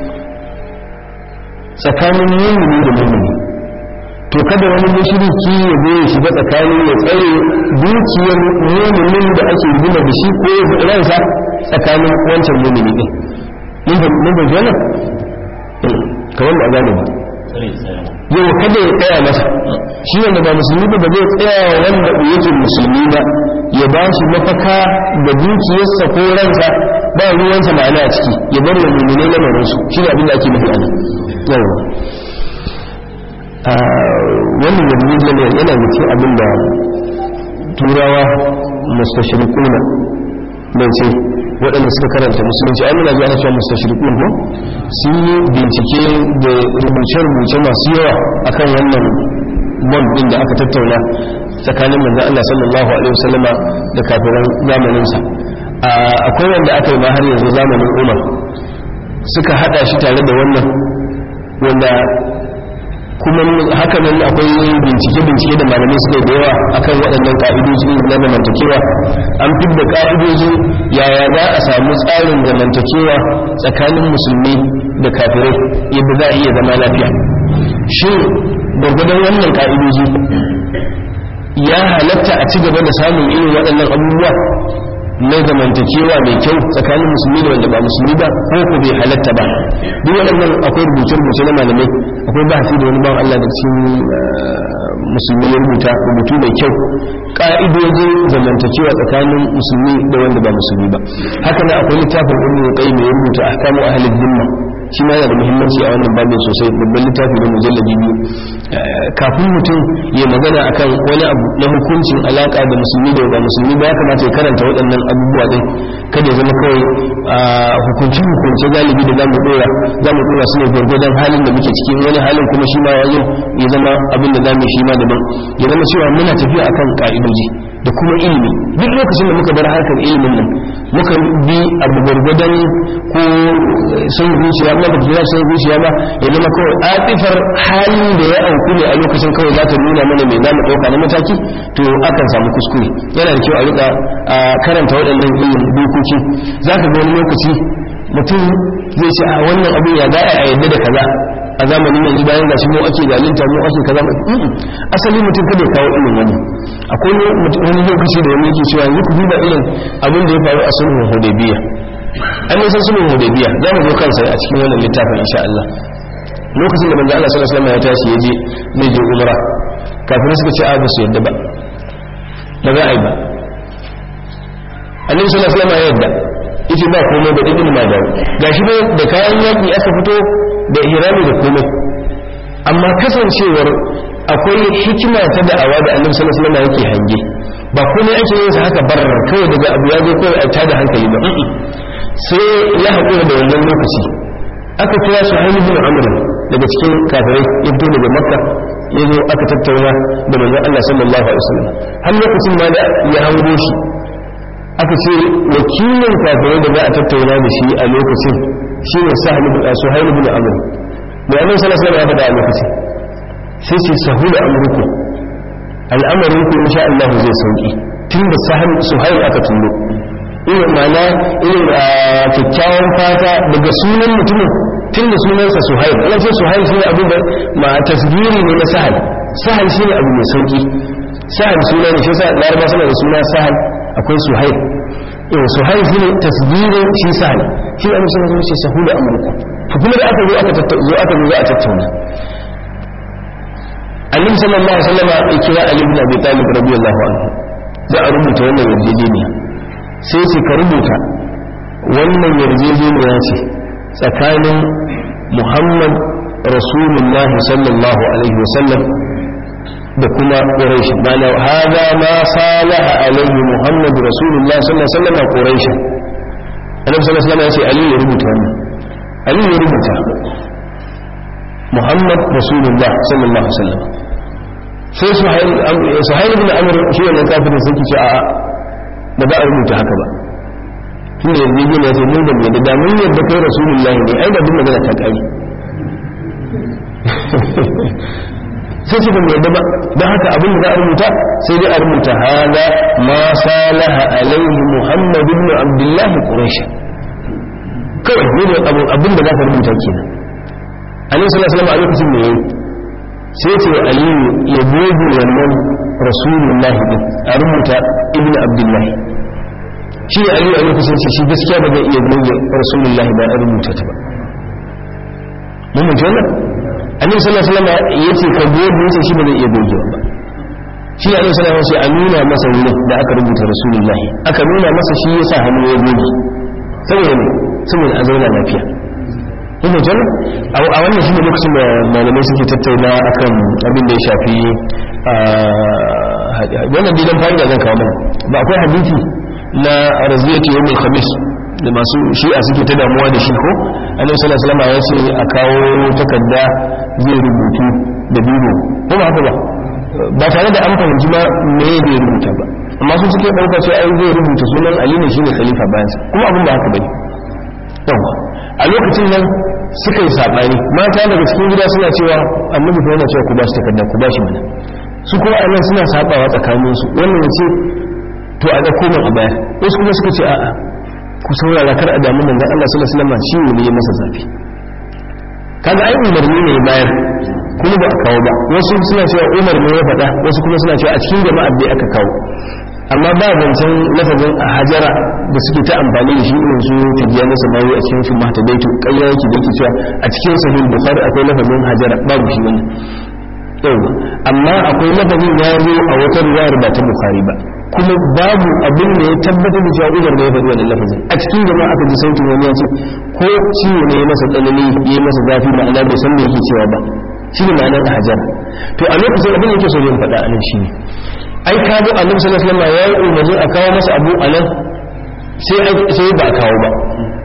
S1: tsakanin mu'mini da mu'mini to kada wani mushriki ya zo ya shiga tsakanin ya tsare dukiyar muminin da ake gina da shi ko ya ransa tsakanin wancan mumini din mun ba jana kamar da gane ba yau kada ya tsaya masa shi wanda ba musulmi ba zai tsaya wa wanda yake musulmi ba ya ba shi mafaka da dukiyarsa ko ransa ba ruwansa ma'ana a ciki ya bar wa mummunai lamarinsu shi ne abin da ake nufi a nan yawa wannan yarjejiyar yana da cikin abin da turawa mustashirikuna mai ce waɗanda suka karanta musulunci ai muna ji ana cewa mustashirikun ko sun yi bincike da rubuce-rubuce masu yawa akan wannan bond din da aka tattauna tsakanin manzon Allah sallallahu alaihi wasallama da kafiran zamaninsa akwai wanda aka yi ma har yanzu zamanin Umar suka hada shi tare da wannan wanda kuma haka nan akwai bincike-bincike da malamai suka da yawa akan waɗannan ka'idoji na zamantakewa an fidda ka'idoji yaya za a samu tsarin zamantakewa tsakanin musulmi da kafirai yadda za a iya zama lafiya shin gwargwadon wannan ka'idoji ya halatta a ci gaba da samun irin waɗannan abubuwa na zamantakewa mai kyau tsakanin musulmi da wanda ba musulmi ba ko ko bai halatta ba duk waɗannan akwai rubuce-rubuce na malamai akwai bahasi da wani bawan Allah da cikin musulmi ya rubuta rubutu mai kyau ka'idojin zamantakewa tsakanin musulmi da wanda ba musulmi ba haka nan akwai littafin ibnu qayyim ya rubuta ahkamu ahli dhimma shi ma yana da muhimmanci a wannan babin sosai babban littafi da mujallabi biyu kafin mutum ya magana akan wani abu na hukuncin alaka da musulmi da ba musulmi ba ya kamata ya karanta waɗannan abubuwa din kada ya zama kawai hukunci hukunce galibi da zamu dora zamu dora su ne gwargwadon halin da muke cikin wani halin kuma shi ma yazo ya zama abin da zamu shi ma daban ya zama cewa muna tafiya akan ka'idoji da kuma ilimi duk lokacin da muka bar harkar ilimin nan muka bi abu gwargwadon ko sun zuciya ba da jira sun zuciya ba ya zama kawai atifar halin da ya auku ne a lokacin kawai za ta nuna mana mai zamu ɗauka na mataki to akan samu kuskure yana da kyau a rika karanta waɗannan ilimin dokoki za ka ga wani lokaci mutum zai ce a wannan abu ya za a yadda da kaza a zamanin yanzu bayan gashi mu ake zalunta mu ake kaza asali mutum kada ya kawo irin wani akwai wani lokaci da wani yake cewa yanzu ku duba irin abin da ya faru a sulhun hudaybiya an yi san sulhun hudaybiya za mu zo kansa a cikin wannan littafin insha Allah lokacin da manzo Allah sallallahu alaihi wasallam ya tashi ya je zai je umra kafin suka ce a ba su yadda ba ba za a yi ba annabi sallallahu alaihi wasallam ya yadda yace ba komai da ibn majah gashi ne da kayan yaki aka fito da ihrami da komai amma kasancewar akwai hikima ta da'awa da annabi sallallahu alaihi wasallam yake hange ba komai ake yin sa haka barar kawai daga abu ya zo kawai a tada hankali ba sai ya haƙura da wannan lokaci aka kira su bin amr daga cikin kafirai ya fito daga makka ya zo aka tattauna da manzon Allah sallallahu alaihi wasallam har lokacin ma da ya hango shi aka ce wakilin kafirai da za a tattauna da shi a lokacin shi ne suhail bin amr mai annabi sallallahu alaihi wasallam ya faɗa a lokacin sai ce sahula amruku al'amarin ku insha Allah zai sauki tun da suhail aka tullo irin mana irin kyakkyawan fata daga sunan mutumin tun da sunansa suhail ana ce suhail shi ne abin da ma tasgiri ne na sahal sahal shi ne abu mai sauki sahal suna ne shi sa laraba suna da suna sahal akwai suhail yau suhail shi ne tasgirin shi sahal shi ne amsa zama ce sahula amurka to kuma da aka zo aka zo aka zo za a tattauna annabi sallallahu alaihi wasallam ya kira ali ibn abi talib radiyallahu anhu za a rubuta wannan yarjejeniya sai ce ka rubuta wannan yarjejeniya ce tsakanin muhammad rasulullah sallallahu alaihi wasallam da kuma quraish bana hada ma salaha alaihi muhammad rasulullah sallallahu alaihi wasallam quraish annabi sallallahu alaihi wasallam ya ce ali ya rubuta wannan ali ya rubuta muhammad rasulullah sallallahu alaihi wasallam sai suhail ibn amr shi wannan kafirin sai ki ce a'a ba za a rubuta haka ba tun da yanzu gina ya ce mun da mai da mun yadda kai rasulullahi ne ai da duk magana ta kare sai ce ban yadda ba don haka abin da za a rubuta sai dai a rubuta hada ma salaha alaihi muhammad ibn abdullahi quraish kawai ne da abin da za ka rubuta kenan annabi sallallahu alaihi wasallam a lokacin da yayi sai ce aliyu ya goge wannan rasulullahi din a rubuta ibn abdullahi shi ne aliyu a lokacin ce shi gaskiya ba zai iya goge rasulullahi ba a rubuta ta ba mun mutu wannan annabi sallallahu alaihi wasallam yace ka goge yace shi ba zai iya gogewa ba shi ne annabi sallallahu alaihi wasallam a nuna masa wurin da aka rubuta rasulullahi aka nuna masa shi yasa hannu ya goge saboda ne saboda a zauna lafiya ina jan a wannan shi ne lokacin da malamai suke tattauna akan abin da ya shafi wannan dilan fa'ida zan kawo mana ba akwai hadisi na raziyati yawmul khamis da masu shi'a suke ta damuwa da shi ko annabi sallallahu alaihi wasallam ya ce a kawo takarda zai rubutu da biro ko ba haka ba ba tare da an fahimci ba me zai rubuta ba amma su suke ɗauka cewa ai zai rubuta sunan ali ne shine khalifa bayan sa kuma abin da haka bane yawa a lokacin nan suka yi sabani mata daga cikin gida suna cewa annabi fa yana cewa ku ba shi takarda ku ba shi mana su kuma a nan suna sabawa tsakanin su wannan ya ce to a ɗauko min a bayar wasu kuma suka ce a'a ku saurara kar a damu manzon Allah sallallahu alaihi wasallam ciwo ne ya masa zafi kaga ai umarni ne bayar kuma ba a kawo ba wasu suna cewa umar ne ya faɗa wasu kuma suna cewa a cikin jama'a dai aka kawo amma ba zancen lafazin a hajara da suke ta amfani da shi irin su tajiya na samawi a cikin shi mata daitu ƙarya yake da yake cewa a cikin sahih bukhari akwai lafazin hajara babu shi wannan yawa amma akwai lafazin ya zo a wata riwayar ba ta bukhari ba kuma babu abin da ya tabbatar da cewa umar ne ya faɗi wannan lafazin a cikin jama'a aka ji sautin wani ya ce ko ciwo ne ya masa tsanani ya masa zafi ma'ana bai san me yake cewa ba shi ne ma'anar hajar to a lokacin abin da yake so yin faɗa a nan shi ne ai ka ga annabi sallallahu alaihi wasallam ya yi umarni a kawo masa abu a nan sai sai ba a kawo ba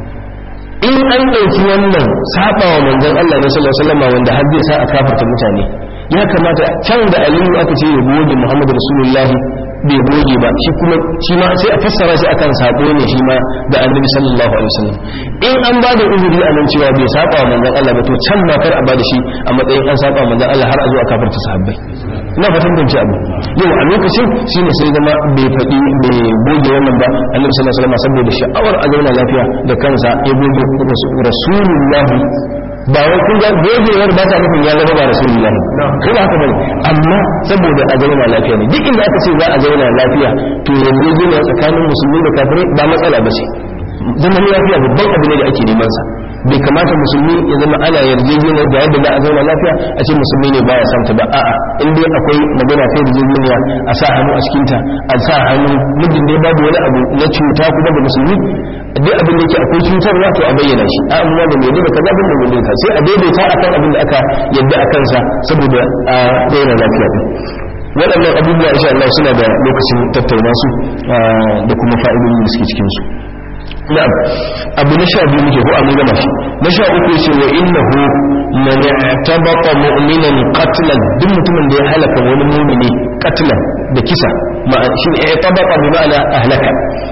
S1: in an ɗauki wannan sabawa manzon Allah ne sallallahu alaihi wasallam wanda har zai sa a kafarta mutane ya kamata can da aliyu aka ce ya goge muhammadu rasulullahi bai goge ba shi kuma shi ma sai a fassara shi akan sako ne shi ma da annabi sallallahu alaihi wasallam in an ba da uzuri a nan cewa bai saba wa manzon Allah ba to can ma kar a ba da shi a matsayin an saba wa manzon Allah har a zo a kafarta sahabbai ina fatan ban ci abu yau a lokacin shine sai zama bai faɗi bai goge wannan ba annabi sallallahu alaihi wasallam saboda sha'awar a zauna lafiya da kansa ya goge rasulullahi ba wai kun ga gogewar ba ta nufin ya zama ba rasulullah ko ba haka bane amma saboda a zauna lafiya ne duk inda aka ce za a zauna lafiya to yarjejeniya tsakanin musulmi da kafirai ba matsala ba ce zaman lafiya babban abu ne da ake neman sa bai kamata musulmi ya zama ana yarjejeniya da yadda za a zauna lafiya a ce musulmi ne baya santa ba a'a in dai akwai magana ta yarjejeniya a sa hannu a cikinta a sa hannu muddin dai babu wani abu na cuta kuma da musulmi duk abin da yake akwai cutarwa to a bayyana shi a amma da mai da kaza bin da mai ka sai a daidaita akan abin da aka yadda a kansa saboda a daina lafiya din waɗannan abubuwa insha Allah suna da lokacin tattauna su da kuma fa'idodin da suke cikin su na'am abu na sha biyu muke ko a mun gama shi na sha uku yace wa innahu man i'tabaqa mu'minan qatlan duk mutumin da ya halaka wani mu'mini qatlan da kisa ma shi i'tabaqa bi ma'ana ahlaka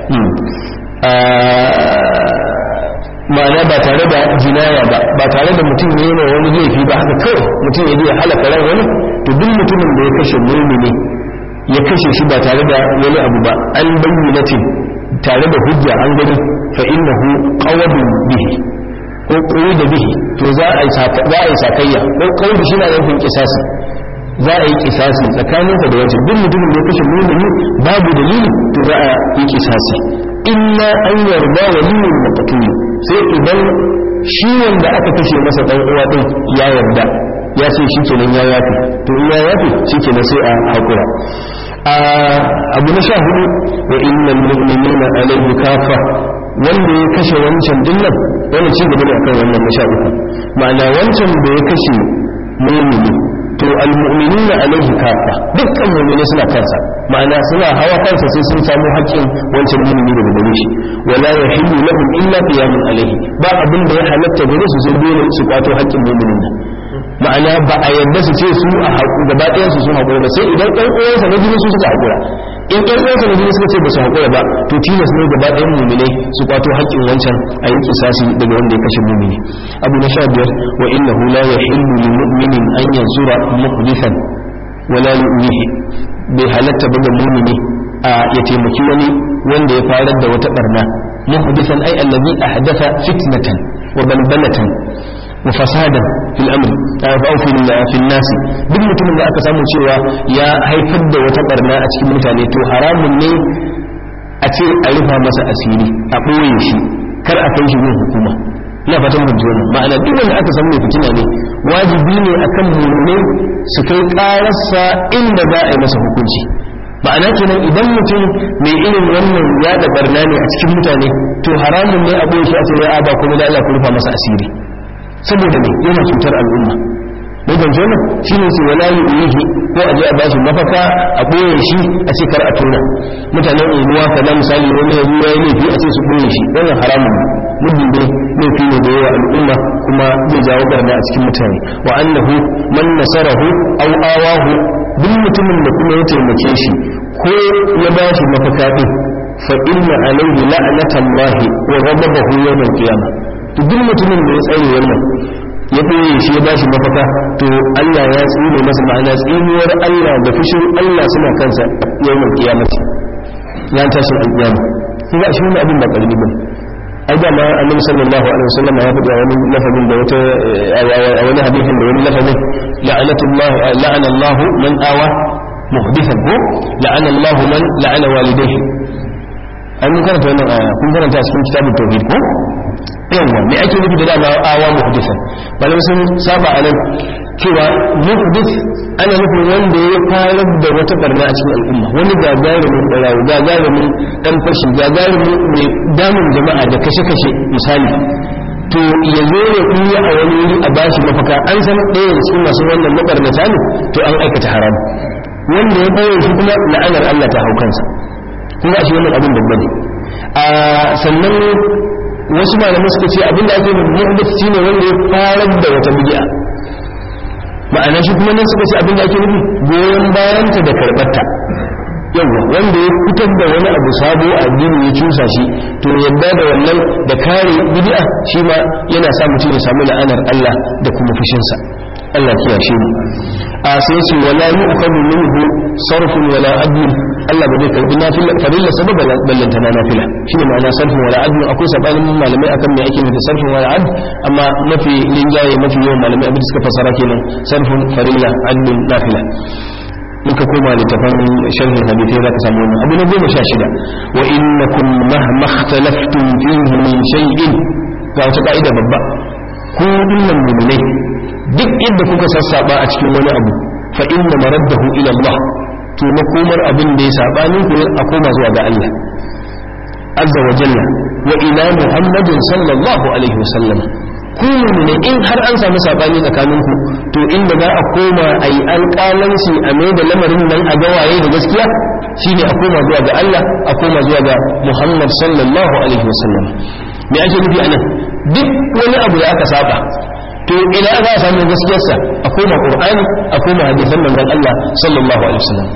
S1: ma'ana ba tare da jinaya ba ba tare da mutum ne yana wani laifi ba haka kawai mutum ya je halaka ran wani to duk mutumin da ya kashe mumini ya kashe shi ba tare da wani abu ba an bayyanatin tare da hujja an gani fa innahu qawadun bihi ko koyi da bihi to za a yi za a yi sakayya ko kawai shi na nufin kisasi za a yi kisasi tsakaninsa da wancan duk mutumin da ya kashe mumini babu dalili to za a yi kisasi illa an yarda waliyin maqtul sai idan shi wanda aka kashe masa dan uwa din ya yarda ya ce shi kenan ya yafi to in ya yafi shi kenan sai a hakura abu na sha hudu wa innal mu'minina alayhi kafa wanda ya kashe wancan dinnan wannan ci gaba ne akan wannan na sha uku ma'ana wancan da ya kashe mu'mini to almu'minina alaihi kafa dukkan mu'mini suna kansa ma'ana suna hawa kansa sai sun samu haƙƙin wancan mu'mini daga gare shi wala yahillu lahum illa qiyamun alaihi ba abin da ya halatta gare su sai dole su kwato haƙƙin mu'minin nan ma'ana ba a yadda su ce su a haƙu gaba ɗayan su sun haƙura ba sai idan ɗan uwansa na jini su suka haƙura in ɗan uwansa na jini suka ce ba su haƙura ba to tilas ne gaba ɗayan mu'minai su kwato haƙƙin wancan a yi kisasi daga wanda ya kashe mu'mini abu na sha biyar wa innahu la yahillu lil mu'minin an yanzura muhdithan wala yu'mihi bai halatta ba ga mu'mini a ya taimaki wani wanda ya farar da wata barna muhdithan ai allazi ahdatha fitnatan wa balbalatan wa fasadan fil amr aw fi fi nas duk mutumin da aka samu cewa ya haifar da wata barna a cikin mutane to haramun ne a ce a rufa masa asiri a ɓoye shi kar a kai shi gun hukuma ina fatan mun ji ma'ana duk wanda aka san mai fitina ne wajibi ne akan mu'mini su kai ƙararsa inda za a yi masa hukunci ma'ana kenan idan mutum mai irin wannan ya da barna ne a cikin mutane to haramun ne a ɓoye shi a ce ya ba kuma da Allah ku rufa masa asiri saboda ne yana cutar al'umma mai ban jona shi ne su wala yi uyihi ko a je a bashi mafaka a ɓoye shi a ce kar a tona mutanen unguwa kaza misali wani ya zuwa ya laifi a ce su ɓoye shi wannan haramun ne muddin dai laifi ne da yawa al'umma kuma zai jawo barna a cikin mutane wa annahu man nasarahu aw awahu duk mutumin da kuma ya taimake shi ko ya ba shi mafaka din fa inna alayhi la'natallahi wa ghadabahu yawm al-qiyamah to duk mutumin da ya tsare wannan ya ɓoye shi ya bashi mafaka to Allah ya tsine masa ma'ana tsinuwar Allah da fushin Allah suna kansa yawan kiyamati ya tashi alƙiyama kun ga shi wannan abin ba ƙarfi bane ai da ma annabi sallallahu alaihi wasallam ya faɗi a wani lafazin da wata a wani hadisin da wani lafazin la'anatullah la'ana Allah man awa muhdithan ko la'ana Allah man la'ana walidayhi ai mun karanta wannan aya kun karanta cikin kitabut tauhid ko yawa me ake nufi da dama awa muhdisan malamai sun saba a nan cewa muhdis ana nufin wanda ya farar da wata barna a cikin al'umma wani gagarumin barawo gagarumin dan fashi gagarumin mai damun jama'a da kashe-kashe misali to ya zo ya kuya a wani wuri a bashi mafaka an san ɗaya da cikin masu wannan mabarnata ne to an aikata haram wanda ya bayar shi kuma la'anar Allah ta hau kansa kuma shi wannan abin babba ne a sannan wasu malamai suka ce abinda ake muhdith shine wanda ya farar da wata bid'a ma'ana shi kuma nan suka ce abinda ake nufi goyon bayanta da karbarta yawa wanda ya fitar da wani abu sabo a addini ya cusa shi to yadda da wannan da kare bid'a shi ma yana sa mutum ya samu la'anar Allah da kuma fushinsa Allah kiyashe mu a sai ce wala yu'khadhu minhu sarfun wala adl Allah ba zai karbi nafila farilla sababa ballanta na nafila shine ma'ana sarfun wala adl akwai sabanin malamai akan me ake nufi sarfun wala adl amma mafi linjaye mafi yawan malamai abin da suka fasara kenan sarfun farilla adl nafila muka koma littafan sharhin hadithai za ka samu wannan abu na goma sha shida wa innakum mahma ikhtalaftum fihi min shay'in ga wata ka'ida babba ku dinnan mu'minai duk yadda kuka sassaba a cikin wani abu fa inna maraddahu ila Allah to makomar abin da ya sabanin ku a koma zuwa ga Allah azza wa jalla wa ila muhammadin sallallahu alaihi wasallam ku ne in har an samu sabani tsakanin ku to inda za a koma a yi alƙalanci a mai da lamarin nan a gawaye da gaskiya shine a koma zuwa ga Allah a koma zuwa ga Muhammad sallallahu alaihi wasallam me ake nufi anan duk wani abu da aka saba to ina za a samu gaskiyarsa a koma qur'ani a koma hadisan manzon Allah sallallahu alaihi wasallam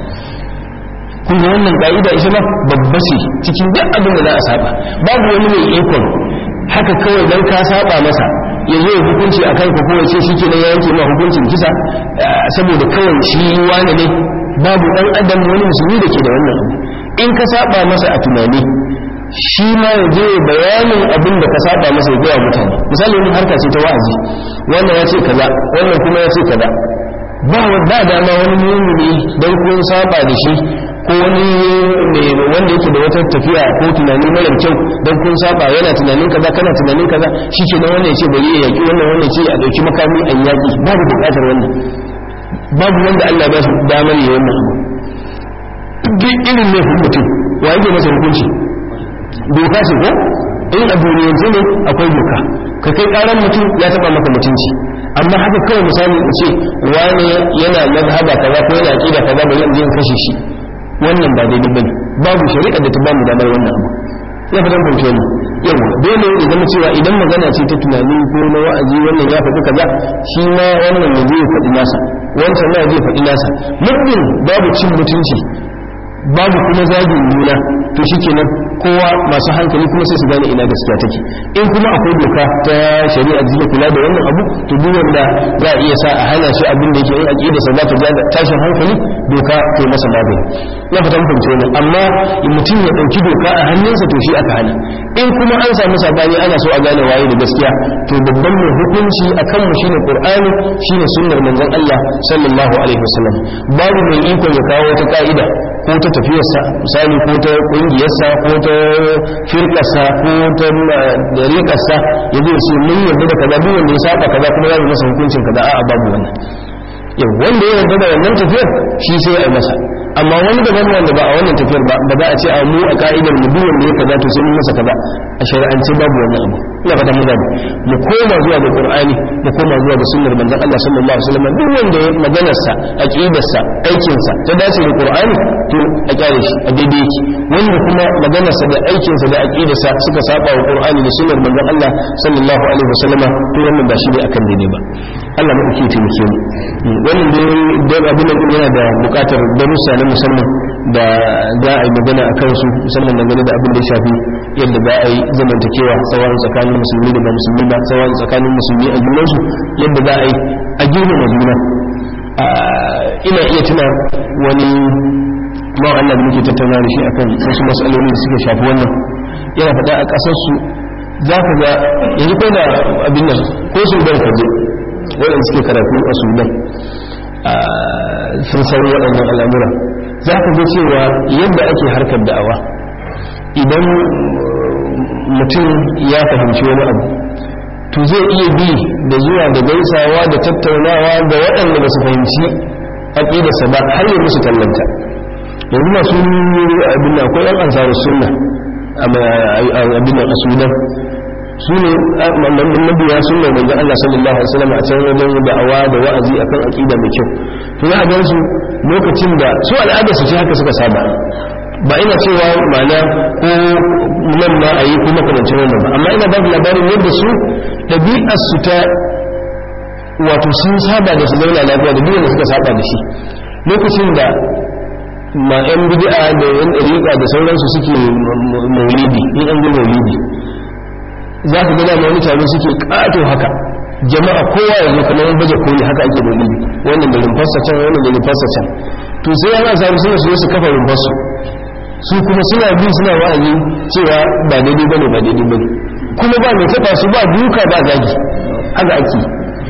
S1: kun ga wannan ka'ida ita ma babba ce cikin duk abin da za a saba babu wani mai ikon haka kawai dan ka saba masa ya zo ya hukunci a kanka ko ya ce shi kenan ya yanke ma hukuncin kisa saboda kawai shi wani ne babu dan adam wani musulmi da ke da wannan abu in ka saba masa a tunani shi ma ya je bayanin abin da ka saba masa ya gaya mutane misali wani harka ce ta wa'azi wannan ya ce kaza wannan kuma ya ce kaza ba ba dama wani mumini dan kun saba da shi ko wani wanda yake da wata tafiya ko tunani mara kyau dan kun saba yana tunanin kaza kana tunanin kaza shi ke nan wannan ya ce bari ya yaki wannan wannan ya ce a dauki makami a yaki babu bukatar wannan babu wanda Allah ba shi damar yi wannan abu duk irin ne mutum wa yake masa hukunci doka ce ko in a duniyance ne akwai doka ka kai karan mutum ya taba maka mutunci amma haka kawai misali in ce wani yana mazhaba kaza ko yana aqida kaza bari in je in kashe shi wannan ba daidai bane babu shari'a da ta bamu damar wannan abu ya fatan fahimce mu yawa dole ya zama cewa idan magana ce ta tunani ko na wa'azi wannan ya faɗi kaza shi ma wannan ya zai faɗi nasa wancan ma zai faɗi nasa muddin babu cin mutunci babu kuma zagin juna to shikenan kowa masu hankali kuma sai su gane ina gaskiya take in kuma akwai doka ta shari'a da kula da wannan abu to duk wanda za a iya sa a hana shi abin da yake yin aqida sa za ta jaga tashin hankali doka ta masa magani ya fatan fahimce wannan amma mutum ya dauki doka a hannunsa to shi aka hana in kuma an samu sabani ana so a gane waye da gaskiya to babban mai hukunci akan mu shine qur'ani shine sunnar manzon Allah sallallahu alaihi wasallam babu mai iko ya kawo wata ka'ida ko ta tafiyarsa misali ko ta ƙungiyarsa ko ta firkarsa ko ta dariƙarsa ya zai ce mun yarda da kaza duk wanda ya saba kaza kuma ya yi masa hukuncin kaza a'a babu wannan yau wanda ya yarda da wannan tafiyar shi sai ya yi masa amma wani daban wanda ba a wannan tafiyar ba ba za a ce a mu a ka'idar mu duk wanda ya kaza to sai mun masa kaza a shari'ance babu wannan abu ina fata mun gani mu koma zuwa ga qur'ani mu koma zuwa ga sunnar manzon Allah sallallahu alaihi wasallam duk wanda ya maganar sa aqidar sa aikin sa ta dace da qur'ani to a kyale shi a daidai yake wanda kuma maganar sa da aikin sa da aqidar sa suka saba wa qur'ani da sunnar manzon Allah sallallahu alaihi wasallam to wannan ba shi ne akan daidai ba Allah mu ke taimake mu wannan dai abin nan yana da bukatar darussa na musamman da za a yi magana a kansu musamman dangane da abin da ya shafi yadda za a yi zamantakewa tsawon tsakanin musulmi da ba musulmi ba tsawon tsakanin musulmi a junansu yadda za a yi a girmama juna ina iya tuna wani mawa Allah da muke tattauna da shi akan wasu matsaloli da suka shafi wannan yana faɗa a ƙasarsu za ka ga yanzu ko da abin nan ko su bai kaje waɗanda suke karatu a sudan sun san waɗannan al'amura za ka ga cewa yadda ake harkar da'awa idan mutum ya fahimci wani abu to zai iya bi da zuwa da gaisawa da tattaunawa da waɗanda ba su fahimci aƙidarsa ba har yi musu tallanta yanzu masu abin da akwai 'yan ansarar sunna abin da a sunan su ne mabiya sunna manzon Allah sallallahu alaihi wasallam a can wajen da'awa da wa'azi akan aqida mai kyau to za a ga su lokacin da su al'ada su ce haka suka saba ba ina cewa ma'ana ko nan ma a yi ko makamancin wannan ba amma ina ba labarin yadda su ɗabi'ar su ta wato sun saba da su zauna lafiya da duk suka saba da shi lokacin da ma yan bid'a da yan dariƙa da sauransu suke maulidi in an ga maulidi za ka gada wani taro suke ƙato haka jama'a kowa ya zo kamar baje koli haka ake maulidi wannan da rumfarsa can wannan da rumfarsa can to sai yana samu suna su su kafa rumfarsu su kuma suna bi suna wa'azi cewa ba daidai bane ba daidai bane kuma ba mai taba su ba duka ba zagi haka ake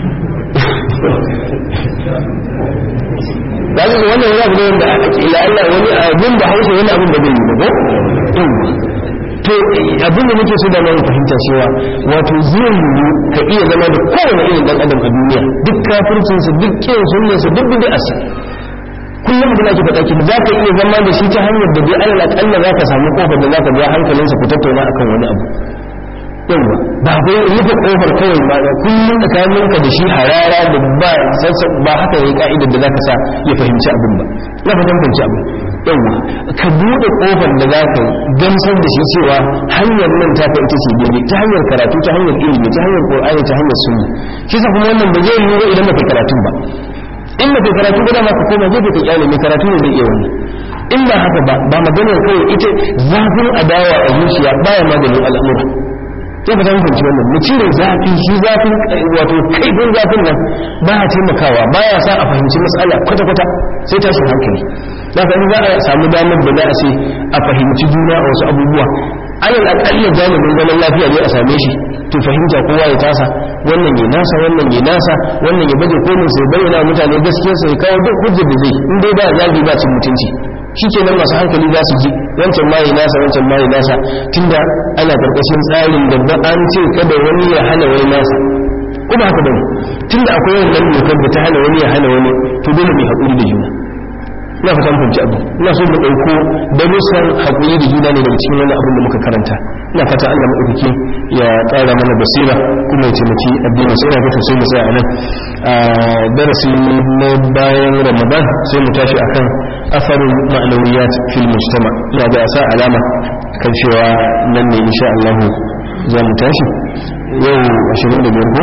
S1: da ga wannan wani abu ne wanda ake ila Allah wani abin da hausa wani abin da bai yi ba ko to abin da nake so da mai fahimta cewa wato zai yiwu ka iya zama da kowane irin dan adam a duniya duk kafircinsa duk kin sunnarsa duk bid'arsa kullum da nake faɗa ki za ka iya zama da shi ta hanyar da dai alal akalla za ka samu kofar da za ka ja hankalinsa ku tattauna akan wani abu yawa ba bai rufe kofar kawai ba da kullum tsakaninka da shi harara da ba ba haka yayi ka'idar da za ka sa ya fahimci abin ba na fahimci fahimci abin yawa ka buɗe kofar da za ka gamsar da shi cewa hanyar nan ta ita ce daidai ta hanyar karatu ta hanyar ilimi ta hanyar qur'ani ta hanyar sunna shi sa kuma wannan ba zai yi ba idan ba kai karatu ba in ba kai karatu ba dama ka koma zai ka kyale mai karatu ne zai iya wannan in ba haka ba ba maganar kawai ita zafin adawa a zuciya baya maganin al'amura sai ba ta fahimci wannan mu cire zafi shi zafin wato kaifin zafin nan ba ya taimakawa ba ya sa a fahimci matsala kwata-kwata sai tashin hankali da ka za a samu damar da za a ce a fahimci juna a wasu abubuwa alal aƙalla jami'in zaman lafiya ne a same shi to fahimta kowa ya tasa wannan ya nasa wannan ya nasa wannan ya baje kolin sai bayyana mutane gaskiyar sai kawo duk hujjar da zai in dai ba zagi ba cin mutunci shikenan masu hankali za su ji wancan ma ya nasa wancan ma ya nasa tunda ana karkashin tsarin da ba an ce kada wani ya hana wani nasa kuma haka bane tunda akwai wannan dokar da ta hana wani ya hana wani to dole mai haƙuri da juna ina fatan fahimci abu ina so mu ɗauko darussan haƙuri da juna ne daga cikin wani abin da muka karanta ina fata Allah maɗaukaki ya ƙara mana basira kuma ya taimaki addinin sai ina ga sai mu tsaya a nan a darasi na bayan ramadan sai mu tashi akan asarin ma'anawiyat fil mujtama ina ga sa alama kan cewa nan ne insha Allah za mu tashi yau 25 ko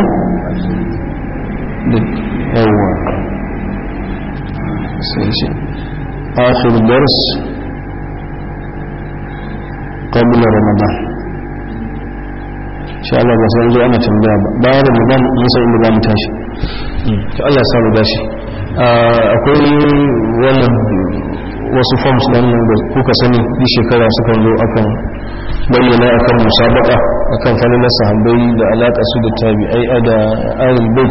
S1: da yawa sai shi آخر درس قبل رمضان إن شاء الله بس أنزل أنا تنبيه بعد رمضان نسأل إن الله متاشي الله يسامو داشي akwai wannan wasu forms nan da kuka sani duk shekara suka zo akan bayyana akan musabaka akan falalar sahabbai da alaƙa su da tabi'ai da ahlul bait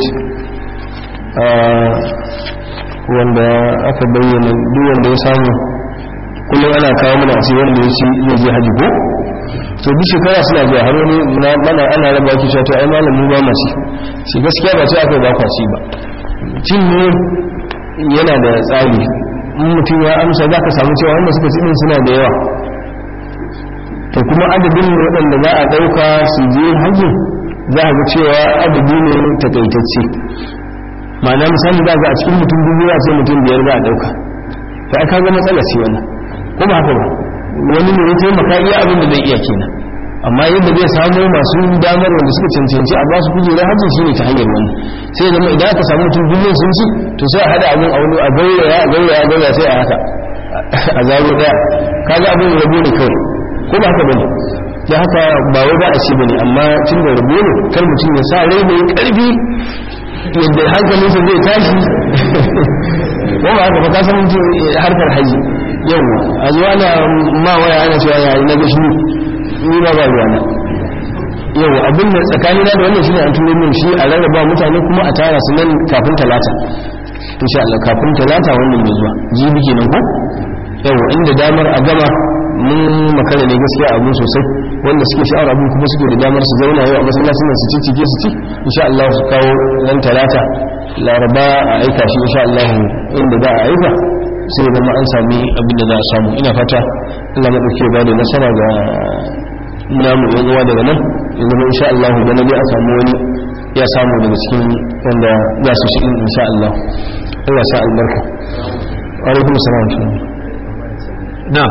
S1: wanda aka bayyana duk wanda ya samu kullum ana kawo mana a cikin wanda ya ci zai je haji ko to duk shekara suna zuwa har wani mana ana raba ki cewa to ai malamu ba masu shi gaskiya ba sai aka ba kwaci ba cin ne yana da tsari in mutum ya amsa za ka samu cewa wanda suka ci din suna da yawa to kuma adadin waɗanda za a ɗauka su je hajji za a ga cewa adadi ne takaitacce ma'ana misali za ga a cikin mutum dubu ya ce mutum biyar za a ɗauka ta aka ga matsala ce wannan ko ba haka ba wani ne ya taimaka iya abin da zai iya kenan amma yadda zai samu masu damar wanda suka cancanci a ba su kujerar hajji shine ta hanyar wani sai zama idan aka samu mutum dubu sun ci to sai a haɗa abin a wani a gauraya a gauraya a gauraya sai a haka a zaro daya kaga abin rabo ne kawai ko ba haka bane da haka ba wai ba a ci bane amma tun da rabo ne kar mutum ya sa rai mai karfi yadda hankalinsa zai tashi ko ba haka ba ka san mutum harkar haji yau a zuwa na ma waya ana cewa yayi na gashi ni ba ba ruwa na yau abin da tsakani na da wannan shine an turo min shi a rarraba mutane kuma a tara su nan kafin talata insha Allah kafin talata wannan mai zuwa jibi kenan ko yau inda damar a gama mun makara ne gaskiya abu sosai wanda suke sha'awar abin kuma suke da damar su zauna yau a masallacin su ci cike su ci insha Allah su kawo ran talata laraba a aika shi insha Allah inda za a aika sai zama an sami abin da za a samu ina fata Allah ya dauke ba da nasara ga namu yan uwa daga nan ya zama insha Allah da nabi a samu wani ya samu daga cikin wanda za su shi insha Allah Allah sa albarka wa alaikum assalam na'am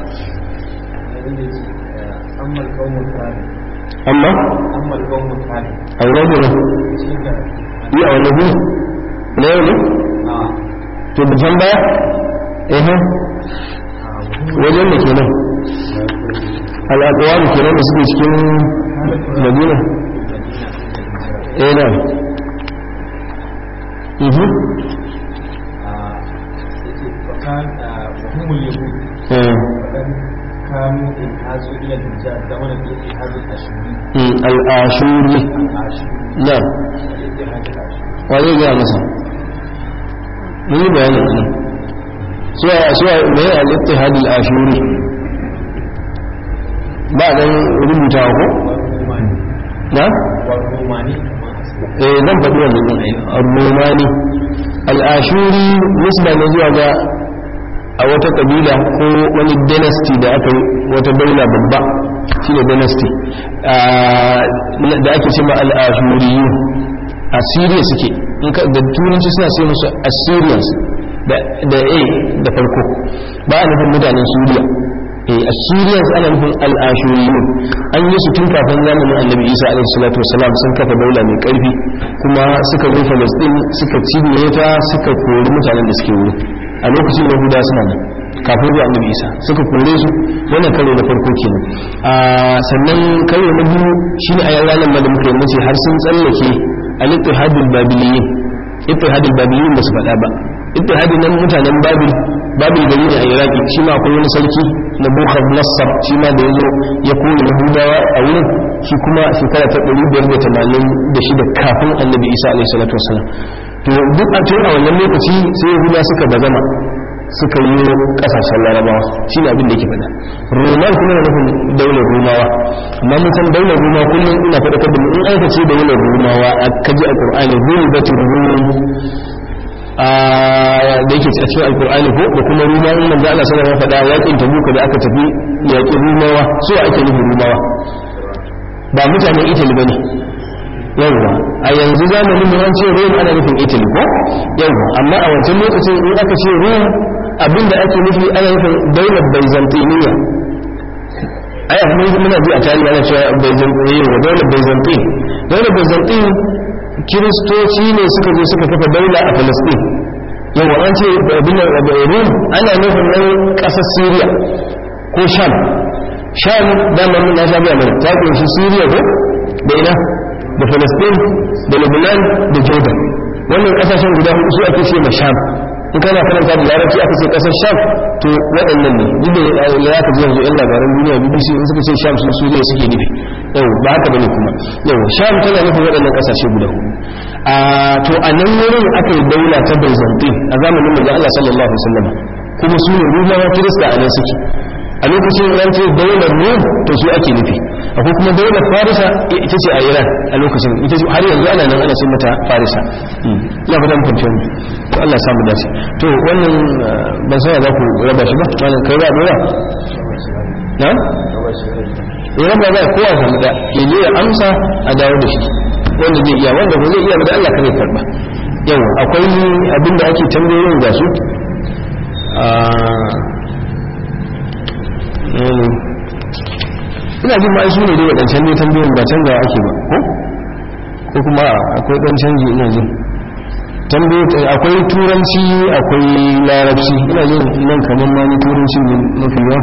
S2: أما القوم الثاني
S1: amma
S2: أما القوم الثاني
S1: a wani ne yi a wani gu na yau ne
S2: آه
S1: to da can baya ehe wajen da kenan al'aƙawa da kenan da suke cikin madina eh na mhm
S2: وكان وهم اليهود
S1: eh
S2: وكان كانوا انحازوا إلى الحجاز زمن الاتحاد الأشوري
S1: mm, al'ashuri
S2: الأشوري
S1: na
S2: الاتحاد الأشوري
S1: wa zai gaya masa mun yi bayanin nan suwa suwa mai al-ittihad al-ashuri ba dan rubutawa ko
S2: والروماني
S1: na
S2: والروماني كما أسمع
S1: eh zan faɗi wannan din ai ar-rumani al-ashuri nisba ne zuwa ga a wata kabila ko wani dynasty da aka yi wata daula babba shine dynasty Ah, da ake cewa al-ashuriyun a Syria suke in ka da turanci suna sai musu Assyrians da da A da farko ba a nufin mutanen Syria eh Assyrians ana nufin al-ashuriyun an yi su tun kafin zamanin Annabi Isa alaihi salatu wasalam sun kafa daula mai karfi kuma suka zo Palestine suka cinye ta suka kori mutanen da suke wuri a lokacin Yahuda suna nan kafin zuwa Annabi Isa suka kore su wannan karo na farko kenan a sannan karo na biyu shine a ranar ma da muka yi mace har sun tsallake al-ittihadul babiliyin ittihadul babiliyin ba su faɗa ba ittihadin nan mutanen babil babil gari ne a iraki shi ma akwai wani sarki na bukhar nassar shi ma da ya zo ya kone yahudawa a wurin shi kuma shekara ta 586 kafin annabi isa alaihi salatu wasalam to duk a tun a wannan lokaci sai yahudawa suka bazama suka yi kasashen larabawa shi ne abin da yake faɗa roman kuma na nufin daular romawa amma mun san daular romawa kullum ina faɗakar da mu in aka ce daular romawa a kaji a ƙur'ani gulbatin rum a da yake a cikin alƙur'ani ko da kuma rumawa in manzo Allah sallallahu alaihi wasallam faɗa yakin tabuka da aka tafi yaƙin rumawa so ake nufin rumawa ba mutanen italy bane yawwa a yanzu zamanin da an ce rum ana nufin italy ko yawwa amma a wancan lokacin in aka ce rum abinda ake nufi ana nufin daular byzantiniya ai a mun muna ji a tarihi ana cewa byzantiniya wa daular byzantine daular byzantine kiristoci ne suka zo suka kafa daula a palestine yawwa an ce abin rum ana nufin nan ƙasar syria ko sham sham dama mun na sha biya mana ta kunshi syria ko da ina da Palestine da Lebanon da Jordan wannan kasashen guda hudu su ake ce ma Sham in kana karanta da larabci aka ce kasar Sham to waɗannan ne duk da ya ka ji yanzu yan labaran duniya BBC in suka ce Sham sun su ne suke nufi yau ba haka bane kuma yau Sham tana nufin waɗannan kasashe guda hudu a to a nan wurin aka yi daula ta Byzantine a zamanin manzo Allah sallallahu alaihi wasallam kuma su ne rumawa kirista a nan suke a lokacin ran ce daular rum to su ake nufi akwai kuma daular farisa ita ce a iran a lokacin ita ce har yanzu ana nan ana ce mata farisa ya fata mutum ce to Allah samu dace to wannan ban san za ku raba shi ba wannan kai ba dora na ya raba ba kowa samu da ya je ya amsa a dawo da shi wanda zai iya wanda ba zai iya ba da Allah kare karba yau akwai abinda ake tambayoyin ga su ina jin ma'ai su ne dai waɗancan ne tambayoyin ba canza ake ba ko ko kuma akwai ɗan canji ina jin akwai turanci akwai larabci ina jin nan kamar ma ni turanci ne mafi yawa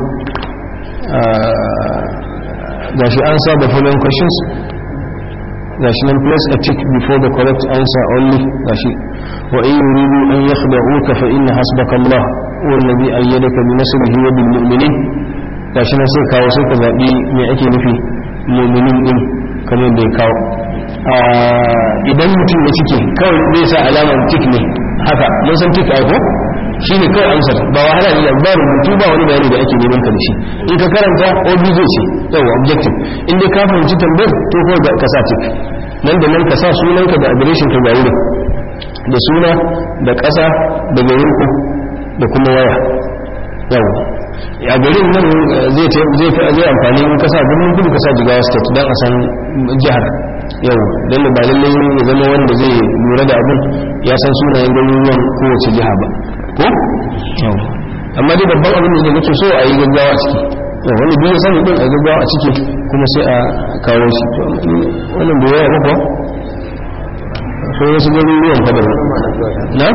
S1: ga shi an the following questions ga shi nan place a tick before the correct answer only ga shi wa in yuridu an yakhda'uka fa inna hasbaka Allah wallazi ayyadaka bi nasrihi wa bil mu'minin gashi na sai kawo sai ka zaɓi me ake nufi muminin ɗin kamar da ya kawo idan mutum ya cike kawai zai sa alamar tik ne haka mun san tik aiko shi ne kawai amsar ba wahala ne ba rubutu ba wani bayani da ake neman ka da shi in ka karanta obj ce yawa objective in dai ka fahimci tambayar to kawai ka sa tik nan da nan ka sa sunanka da adireshin ka ga wurin da suna da ƙasa da garinku da kuma waya yawa a garin nan zai zai amfani in kasa birnin kudu kasa jigawa state don a san jihar yau don ba lallai ya zama wanda zai lura da abin ya san sunayen garuruwan kowace jiha ba ko yau amma dai babban abin da nake so a yi gaggawa a ciki yau wani biyu sani din a gaggawa a ciki kuma sai a kawo shi wannan bai yaya ba so wasu garuruwan fa da na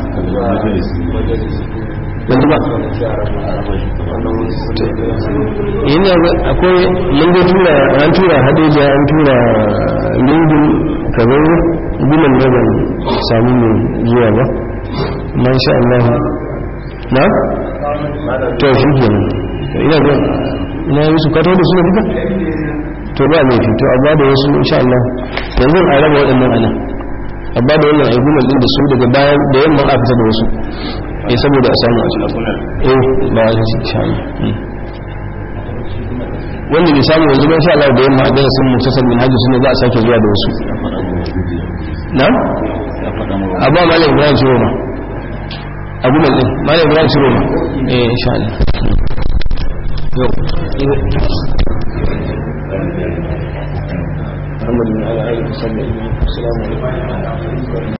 S1: yanzu ba yana akwai mun ga tura an tura hadeja an tura lingin kamar guman da ban sami mai zuwa ba ma sha Allah na to shi ke ina ga ina yi su kato da su da duka to ba mai fito amma da wasu insha Allah yanzu a raba waɗannan ana amma da wannan aigunan din da su daga bayan da yamma a fita da wasu eh saboda a samu a cikin eh ba a cikin shayi wanda bai samu yanzu ban sha Allah da yamma da sun mutasar min hajji sunne za a sake zuwa da wasu na abba malam ibrahim shiro ma abu mai din malam ibrahim shiro ma eh insha Allah yau محمد بن علي آله وصحبه السلام عليكم